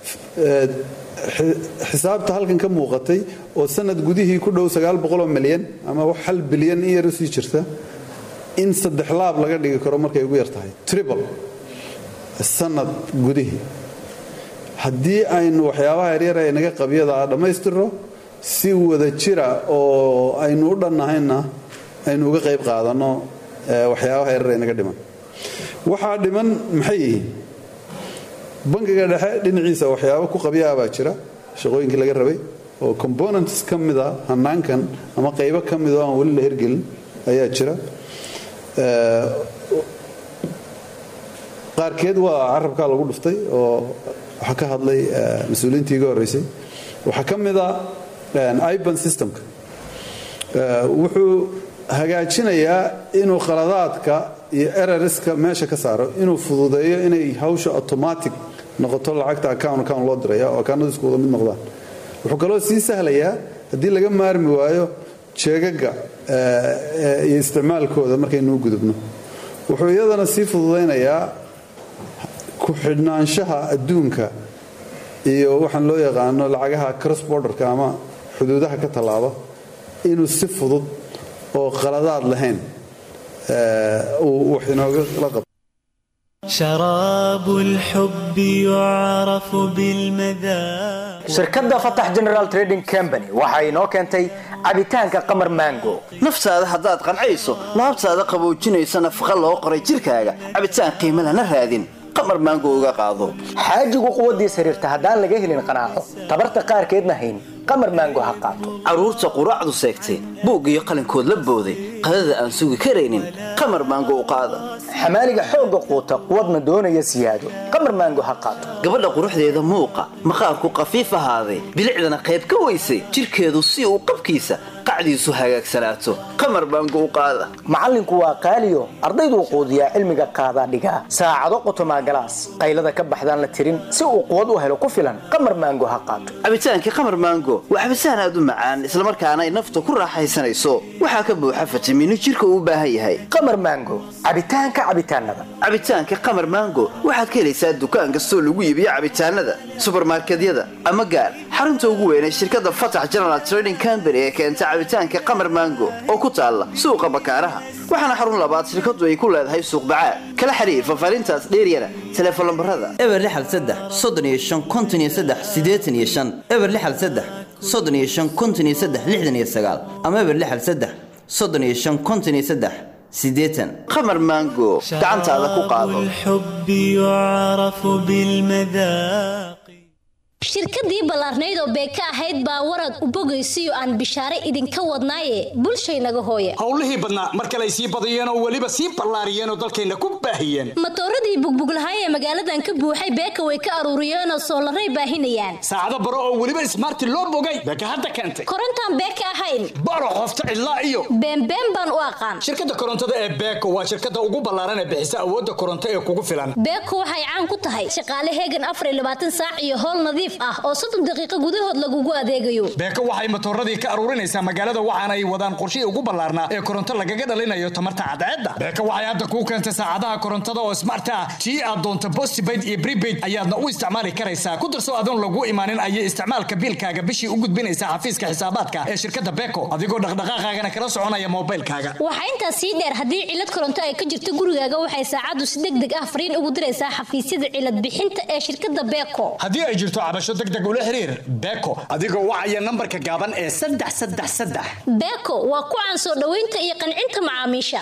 xisaabta halkan ka muuqatay oo sanad gudihii ku dhow oo milyan ama hal bilyan in yar usii jirta in saddex laab laga dhigi karo markay ugu yar tahay tribal sanad gudihii haddii aynu waxyaabaha yaryar ee naga qabyada dhammaystirno si wada jira oo aynu u dhannahayna aynu uga qayb qaadanno waxyaabaha yaryar ee naga dhiman waxaa dhiman maxay yihiin bangiga dhexe dhinaciisa waxyaabo ku qabyaa baa jira shaqooyinkii laga rabay oo components ka mida hanaankan ama qaybo ka mida oo aan weli la hirgelin ayaa jira qaarkeed waa carabkaa lagu dhuftay oo waxaa ka hadlay mas-uuliyiintii iga horreysay waxaa ka mida iban systemka wuxuu hagaajinayaa inuu khaladaadka iyo erariska meesha ka saaro inuu fududeeyo inay hawsha automatic noqoto lacagta account account loo diraya oo akaanadu isku wada mid noqdaan wuxuu kaloo sii sahlayaa haddii laga maarmi waayo jeegaga iyo isticmaalkooda markaynuu gudubno wuxuu iyadana sii fududaynayaa ku xidhnaanshaha adduunka iyo waxaan loo yaqaano lacagaha cross borderka ama xuduudaha ka tallaaba inuu si fudud oo qaladaad lahayn uu wax inooga la qabto شراب الحب يعرف بالمذاق shirkadda fatax general trading company waxa inoo keentay cabitaanka qamar mango naftaada haddaad qancayso laabtaada qaboojinaysa nafaqa loo qoray jirkaaga cabitaan qiimo lana raadin qamar maango uga qaado xaajigu quwaddiis xiriirta haddaan laga helin qanaaco tabarta qaarkeedna hayn qamar maango ha qaato carruurta quraacdu seegtay buug iyo qalinkood la booday qadada aan sugi karaynin qamar maango u qaada xamaaliga xoogga quuta quwadna doonaya siyaado qamar maango ha qaato gabadha quruxdeeda muuqa maqaarku qafiif ahaaday bilicdana qayb ka weysay jirkeedu si uu qabkiisa qacdiisu hagaagsanaato qamar maango u qaada macallinku waa qaaliyo ardayduu quudiyaa cilmiga qaadaa dhigaa saacado qotomaa galaas qaylada ka baxdaan la tirin si uu quwad u helo ku filan qamar maango ha qaato cabitaankii qamar maango waa cabitaan aad u macaan islamarkaana ay nafta ku raaxaysanayso waxaa ka buuxa fitamiino jirka uu u baahan yahay qamar maango cabitaanka cabitaanada cabitaanka qamar maango waxaad ka helaysaa dukaan kastoo lagu iibiyo cabitaanada subarmarkedyada ama gaar xarunta ugu weyn ee shirkadda fatax general trading company ee keenta cabitaanka qamar maango oo ku taalla suuqa bakaaraha waxaana xarun labaad shirkadu ay ku leedahay suuq bacaad kala xiriir fafaarintaas dheeryana teleefon lambarada eber lixal saddex soddon iyo shan konton iyo saddex siddeetan iyo shan eber lixal saddex soddon iyo shan konton iyo saddex lixdan iyo sagaal ama eber lixal saddex soddon iyo shan konton iyo saddex siddeetan qamar maango gacantaada ku qaado الحب يعرف بالمذاق shirkadii ballaarnayd oo beeka ahayd baa warad u bogaysiyo aan bishaare idinka wadnaaye bulshaynaga hooya howlihii badnaa mar kale ay sii badiyeen oo weliba sii ballaariyeen oo dalkayna ku baahiyeen matooradii bugbuglahaay ee magaaladan ka buuxay beeka way ka aruuriyeenoo soolaray baahinayaan saacado baro oo weliba ismaarti loo bogay beeka hadda keentay korontaan beeka ahayn baro qofta cidlaa iyo beenbeen baan u aqaan shirkadda korontada ee beeko waa shirkadda ugu ballaaran ee bixisa awoodda koronto ee kugu filan beeko waxay caan ku tahay shaqaale heegan afar iyo labaatan saac iyo howl nadiif ah oo soddon daqiiqo gudahood lagugu adeegayo beeko waxay matooradii ka aruurinaysaa magaalada waxaana ay wadaan qorshihii ugu ballaarnaa ee koronto lagaga dhalinayo tamarta cadceedda beeko waxay hadda kuu keentay saacadaha korontada oo smart ah tii aad doonto postpaid iyo prepaid ayaadna u isticmaali karaysaa ku darso adoon lagu imaanin ayay isticmaalka biilkaaga bishii u gudbinaysaa xafiiska xisaabaadka ee shirkadda beeko adigoo dhaqdhaqaaqaagana kala soconaya moobaylkaaga waxaa intaas sii dheer haddii cilad koronto ay ka jirto gurigaaga waxay saacaddu si deg deg ah fariin ugu diraysaa xafiisyada cilad bixinta ee shirkadda beeko haddii ay jirto cabasho deg deg ula xiriir beeko adigoo wacaya nambarka gaaban ee saddex saddex saddex beeko waa ku caan soo dhoweynta iyo qancinta macaamiisha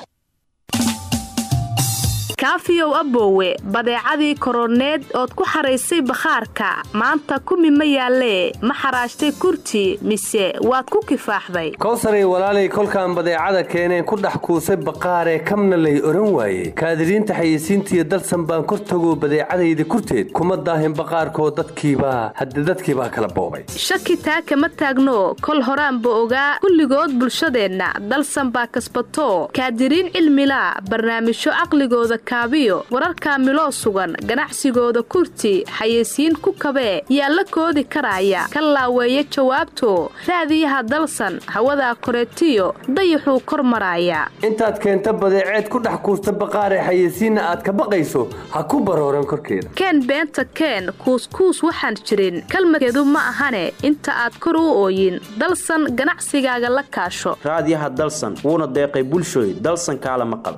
kaafiyow aboowe badeecadii koroneed ood ku xaraysay bakhaarka maanta kumi ma yaallee ma xaraashtay kurti mise waad ku kifaaxday kowsaray walaalay kolkaan badeecada keeneen ku dhex kuusay baqaaree kamna lay odhan waaye kaadiriinta xayeysiintiiyo dalsan baan kor tago badeecadayda kurteed kuma daahin baqaarkoo dadkiibaa hadde dadkiibaa kala boobay shaki taa kama taagno kol horaanba ogaa kulligood bulshadeenna dalsan baa kasbato kaadiriin cilmilaa barnaamijyo caqligooda kaabiyo wararka miloo sugan ganacsigooda kurti xayeysiin ku kabee yaa la koodi karaya ka laaweeya jawaabto raadiyaha dalsan hawadaa koreetiyo dayaxuu kor maraaya intaad keenta badeeceed ku dhex kuusta baqaaree xayeysiinna aad ka baqayso ha ku barooran korkeeda keen beenta keen kuuskuus waxaan jirin kalmadkeedu ma ahane inta aad kor u ooyin dalsan ganacsigaaga la kaasho raadiyaha dalsan wuuna deeqay bulshooy dalsan kaala maqal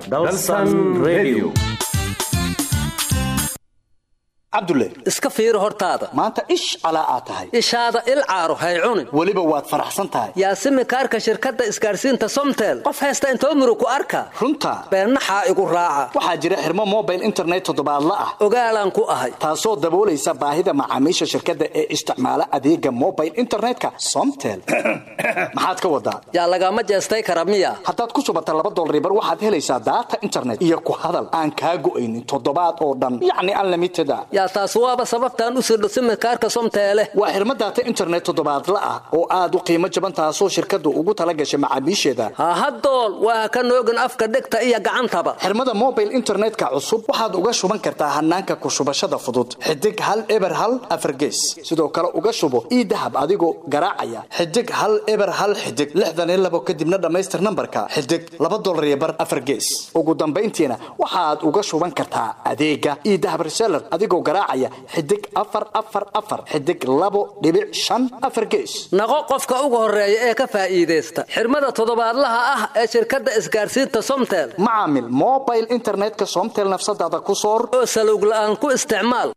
cabdulle iska fiiri hortaada maanta ish calaa aad tahay ishaada il caaro hay cunin weliba waad faraxsan tahay yaasimi kaarka shirkadda isgaarsiinta somtel qof haysta intoo muru ku arka runta beennaxaa igu raaca waxaa jira xirmo mobile internet toddobaadla ah ogaalaan ku ahay taasoo daboolaysa baahida macaamiisha shirkadda ee isticmaala adeega mobile internetka somtel maxaad ka wadaa yaa lagama jeestay kara miya haddaad ku subata laba dolribar waxaad helaysaa daata internet iyo ku hadal aan kaa go'aynin toddobaad oo dhan yacni unlimited a yaa taas waaba sababtaan u sirdho simikaarka somteele waa xirmo daata internet toddobaadla ah oo aad u qiimo jaban taasoo shirkaddu ugu tala gashay macaamiisheeda hahadool waa ka noogin afka dhegta iyo gacantaba xirmada mobile internetka cusub waxaad uga shuban kartaa hanaanka ku shubashada fudud xidig hal eber hal afargees sidoo kale uga shubo ii dahab adigoo garaacaya xidig hal eber hal xidig lixdan iyo labo kadibna dhammaystir nambarka xidig laba dolar iyo bar afargees ugu dambayntiina waxaad uga shuban kartaa adeega ii dahab reseller adigoo garaacaya xidig afar afar afar xidig labo dhibic shan afar gees naqo qofka ugu horeeya ee ka faa'iidaysta xirmada toddobaadlaha ah ee shirkadda isgaarsiinta somtel macaamil mobile internetka somtel nafsadaada ku soor oo salowg la'aan ku isticmaal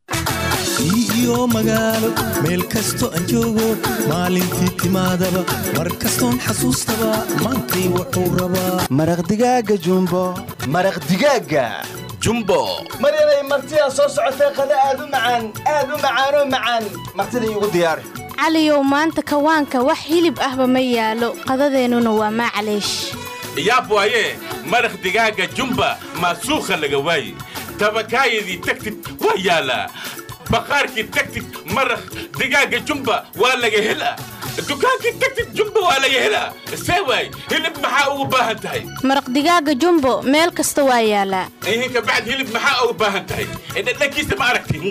iyo magaalo meel kasto aan joogo maalintii timaadaba mar kastoon xasuustaba maantay wuxuu rabaa maraq digaaga jumbo maraq digaaga jumbo maryanay martidaa soo socotee qada aad u macaan aad u macaanoo macaan martida iigu diyaari caliyow maanta kawaanka wax hilib ahba ma yaalo qadadeennuna waa maacaleesh yaab waaye maraq digaaga jumba maasuukha laga waaye tabakaayadii tagtid waa yaalaa baqaarkii tagtid maraq digaaga jumba waa laga helaa dukaankii tagtid jumba waa laga helaa see waay hilib maxaa ugu baahan tahay maraq digaaga jumbo meel kasta waa yaalaa ihinka bacd hilib maxaa ugu baahan tahay dhadhankiisa ma aragti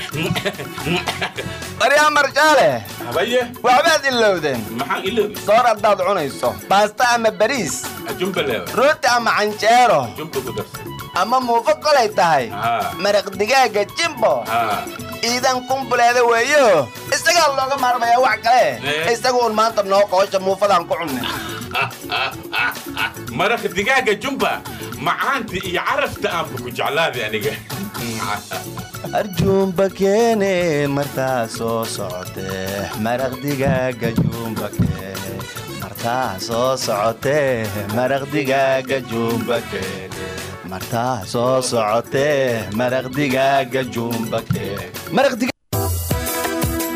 maryaa marjaale habaye waxbaad ilowdeen maxaan iloobi soor haddaad cunayso baasta ama bariis jumba leewa rooti ama canjeero jumba ku darsa ama muufo kolay tahay maraq digaaga jimbo iidan kumbuleeda weeyo isagaa looga maarmayaa wax kale isagu un maanta noo qoosha muufadaan ku cunne maraq digaaga jumba macaanta iyo carafta aanba ku jeclaaday aniga arjuumba keene martaa soo socotee maraq digaaga juumba keene martaa soo socotee maraq digaaga juumba keene martaa soo socotee maraq digaaga juumba keene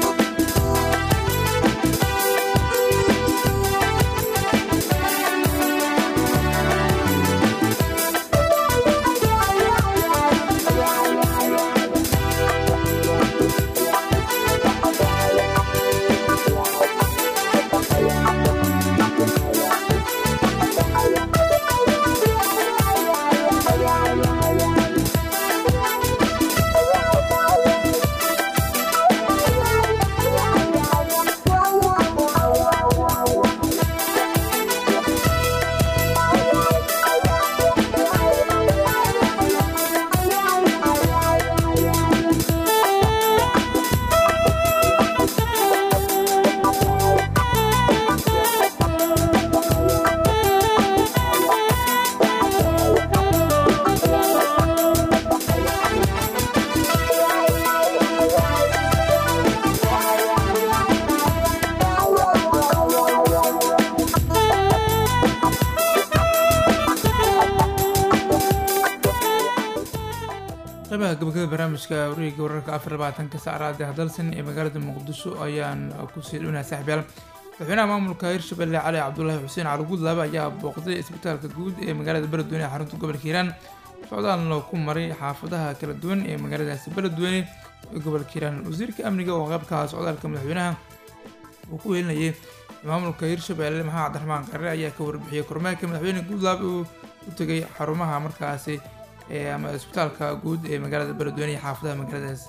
qeybaha gabagabada barnaamijka wareegga wararka afar labaatanka saacraad ee dalsan ee magaalada muqdisho ayaan kusii dhownaha saaxiibyaal madaxweynaha maamulka hirshabelle cali cabdulaahi xuseen cali guudlaabe ayaa booqday isbitaalka guud ee magaalada beledweyne ee xarunta gobolka hiiraan socdaalna ku maray xaafadaha kala duwan ee magaaladaasi beledweyne ee gobolka hiiraan wasiirka amniga oo qaybka socdaalka madaxweynaha uu ku helinayay maamulka hirshabelle maxamed cabdiraxmaan qarre ayaa ka warbixiyey kormeerka madaxweyne guudlaabe uu u tegay xarumaha markaasi ama isbitaalka guud ee magaalada beledweyne iyo xaafadaha magaaladaas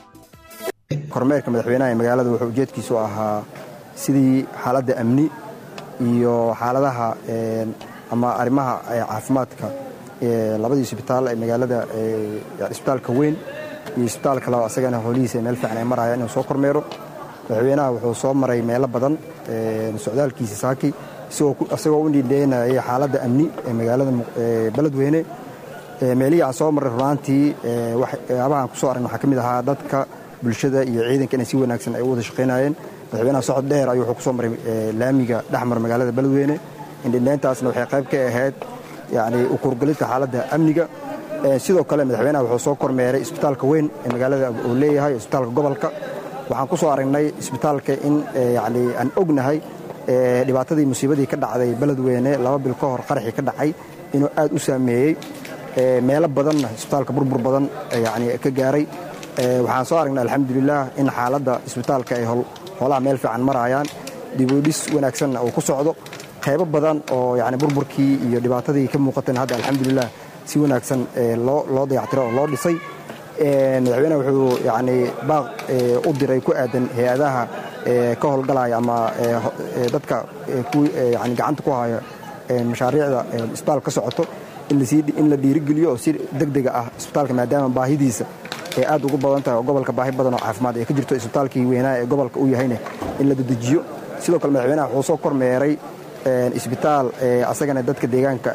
kormeerka madaxweynaha ee magaalada wuxuu ujeedkiisu ahaa sidii xaaladda amni iyo xaaladaha ama arrimaha caafimaadka labadii isbitaal ee magaalada isbitaalka weyn iyo isbitaalka laba asagana howlihiisa meel fiican ay marayaan inuu soo kormeero madaxweynaha wuxuu soo maray meelo badan socdaalkiisa saaki isagoo u nidheynayay xaaladda amni ee magaalada beledweyne meelihii aan soo marray runaantii waxyaabahaan ku soo aragn waxaa ka mid ahaa dadka bulshada iyo ciidanka inay si wanaagsan ay u wada shaqaynayeen madaxweynaha socod dheer ayuu wuxuu ku soo maray laamiga dhexmar magaalada beledweyne indhindheyntaasna waxay qayb ka ahayd yacni ukurgelidka xaaladda amniga sidoo kale madaxweynaha wuxuu soo kormeeray isbitaalka weyn ee magaalada uu leeyahay isbitaalka gobolka waxaan ku soo aragnay isbitaalka in yacni aan ognahay dhibaatadii musiibadii ka dhacday beledweyne laba bil ka hor qaraxii ka dhacay inuu aad u saameeyey meelo badanna isbitaalka burbur badan yani ka gaaray waxaan soo aragnay alxamdulilah in xaaladda isbitaalka ay howlaha meel fiican marayaan dibudhis wanaagsanna uu ku socdo qaybo badan oo yani burburkii iyo dhibaatadii ka muuqatan hadda alxamdulilah si wanaagsan loo dayactiro oo loo dhisay madaxweyneha wuxuu yani baaq u diray ku aadan hay-adaha ka howlgalaya ama dadka yani gacanta ku haya mashaariicda isbitaal ka socoto in la dhiirigeliyo oo si degdega ah isbitaalka maadaama baahidiisa ee aad ugu badan tahay oo gobolka baahi badan oo caafimaad ay ka jirto isbitaalkii weynaa ee gobolka u yahayna in la dedejiyo sidoo kale madaxweynaha wuxuu soo kormeeray isbitaal asagana dadka deegaanka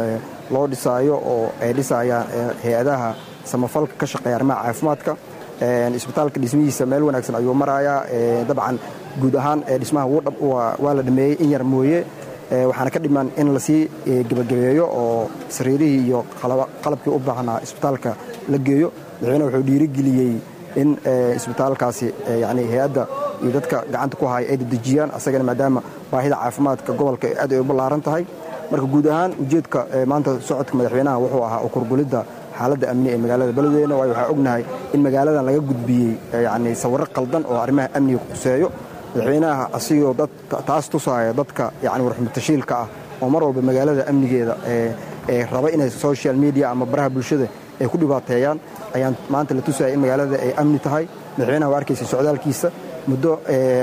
loo dhisaayo oo ay dhisayaan hay-adaha samafalka ka shaqeeya arrimaha caafimaadka isbitaalka dhismihiisa meel wanaagsan ayuu marayaa dabcan guud ahaan dhismaha waa la dhameeyey in yar mooye waxaana ka dhiman in lasii gebagabeeyo oo sariirihii iyo qalabkii u baahnaa isbitaalka la geeyo madaxweyne wuxuu dhiirigeliyey in isbitaalkaasi yani hay-adda iyo dadka gacanta ku haya ay dedejiyaan asagana maadaama baahida caafimaadka gobolka aad ay u ballaaran tahay marka guud ahaan ujeedka maanta socodka madaxweynaha wuxuu ahaa ukurgulidda xaaladda amni ee magaalada beledweyne waayo waxaa ognahay in magaaladan laga gudbiyey yani sawirro qaldan oo arrimaha amniga quseeyo madaxweynaha asigoo taas tusaaya dadka yani warxumatashiilka ah oo mar walba magaalada amnigeeda ee raba inay social media ama baraha bulshada ay ku dhibaateeyaan ayaan maanta la tusaya in magaalada ay amni tahay madaxweynaha waa arkaysa socdaalkiisa muddo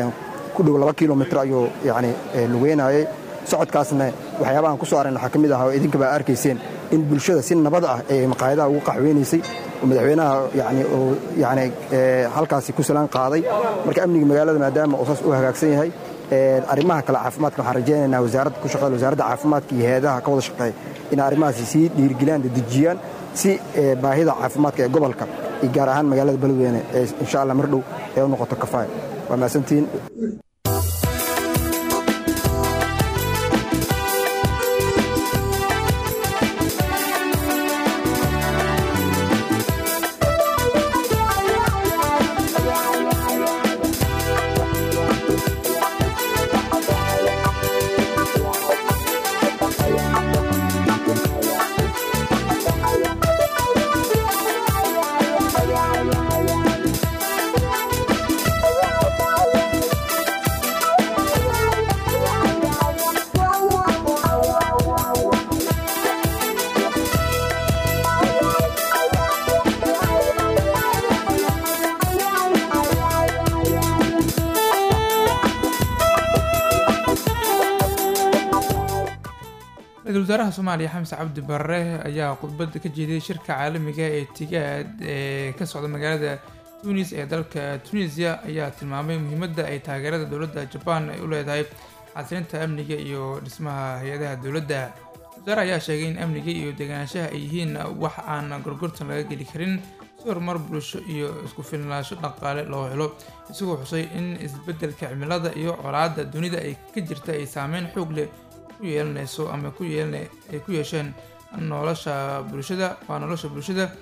ku dhow laba kilomitr ayuu yani lugeynayay socodkaasna waxyaabahan ku soo aragna waxaa ka mid ah oo idinkaba arkayseen in bulshada si nabad ah ee maqaayadaha ugu qaxweynaysay oo madaxweynaha yani uu yani halkaasi ku salaan qaaday marka amniga magaalada maadaama uu saas u hagaagsan yahay arrimaha kale caafimaadka waxaan rajaynaynaa wasaaradda ku shaqeeya wasaaradda caafimaadka iyo hay-adaha ka wada shaqeeya in arrimahaasi sii dhiirgeliyaan dedejiyaan si baahida caafimaadka ee gobolka iyo gaar ahaan magaalada beledweyne ee insha allah mar dhow ee u noqoto kafaaya waa mahadsantihiin ra-iisul wasaaraha soomaaliya xamse cabdi barre ayaa khudbadda ka jeediyay shirka caalamiga ee tigaad ee ka socda magaalada tunis ee dalka tunisia ayaa tilmaamay muhiimadda ay taageerada dowladda jabaan ay u leedahay xasilinta amniga iyo dhismaha hay-adaha dowladda wasaare ayaa sheegay in amniga iyo deganaanshaha ay yihiin wax aan gorgortan laga geli karin si horumar bulsho iyo isku filnaansho dhaqaale loo helo isagoo xusay in isbeddelka cimilada iyo colaadda dunida ay ka jirta ay saameyn xoog leh ku yeelanayso ama ku yeelan ay ku yeesheen nolosha bulshada waa nolosha bulshada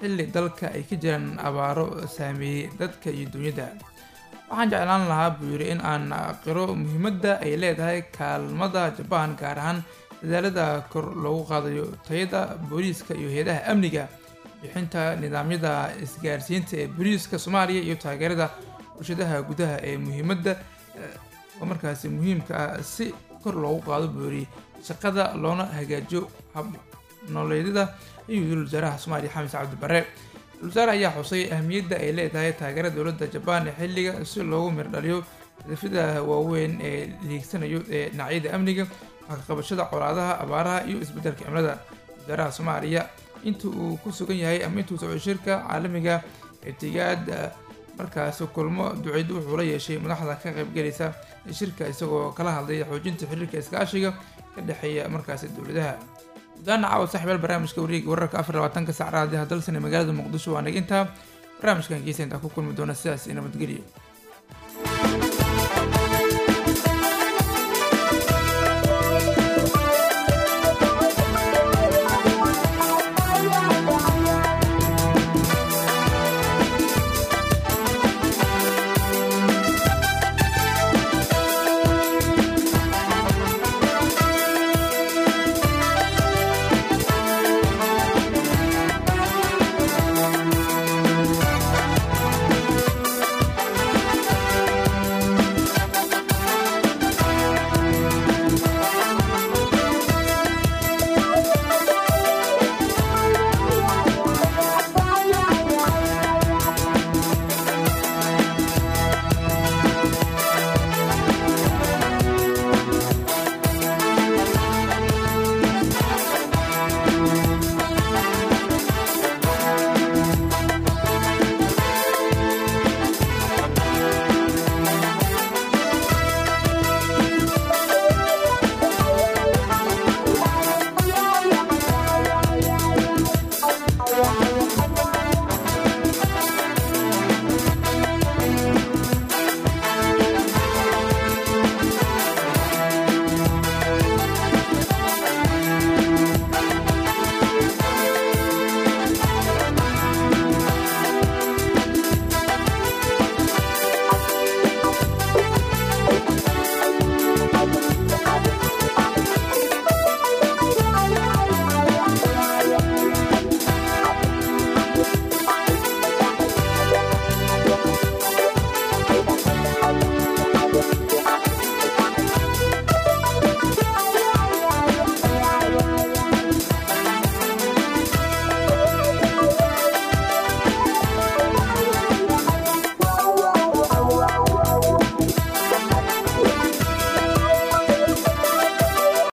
xilli dalka ay ka jiraan abaaro saameeyey dadka iyo dunyada waxaan jeclaan lahaa buu yidhi in aan qiro muhiimadda ay leedahay kaalmada jabaan gaar ahaan dadaalada kor loogu qaadayo tayada booliiska iyo hay-adaha amniga bixinta nidaamyada isgaarsiinta ee booliiska soomaaliya iyo taageerada bulshadaha gudaha ee muhiimadda oo markaasi muhiimka ah si kor loogu qaado buu yidhi shaqada loona hagaajiyo hab nololeedyada ayuu yiri wasaaraha soomaaliya xamis cabdi bare wasaare ayaa xusay ahmiyadda ay leedahay taageerada dowladda jabaan ee xilliga si loogu mirdhaliyo hadafyada waaweyn ee liigsanayo ee dhinacyada amniga waxkaqabashada colaadaha abaaraha iyo isbeddelka cimilada wasaaraha soomaaliya inta uu ku sugan yahay ama intuu socdo shirka caalamiga itigaad markaasi kulmo duceyd wuxuu la yeeshay madaxda ka qaybgalaysa shirka isagoo kala hadlaya xoojinta xiriirka iskaashiga ka dhexeeya markaasi dowladaha gudaana caawa saaxiibaal barnaamijka wareega wararka afar labaatanka sac raadiyaha dalsan ee magaalada muqdisho waa nagintaa barnaamijkan geesa intaa ku kulmi doona sidaas iyo nabadgelyo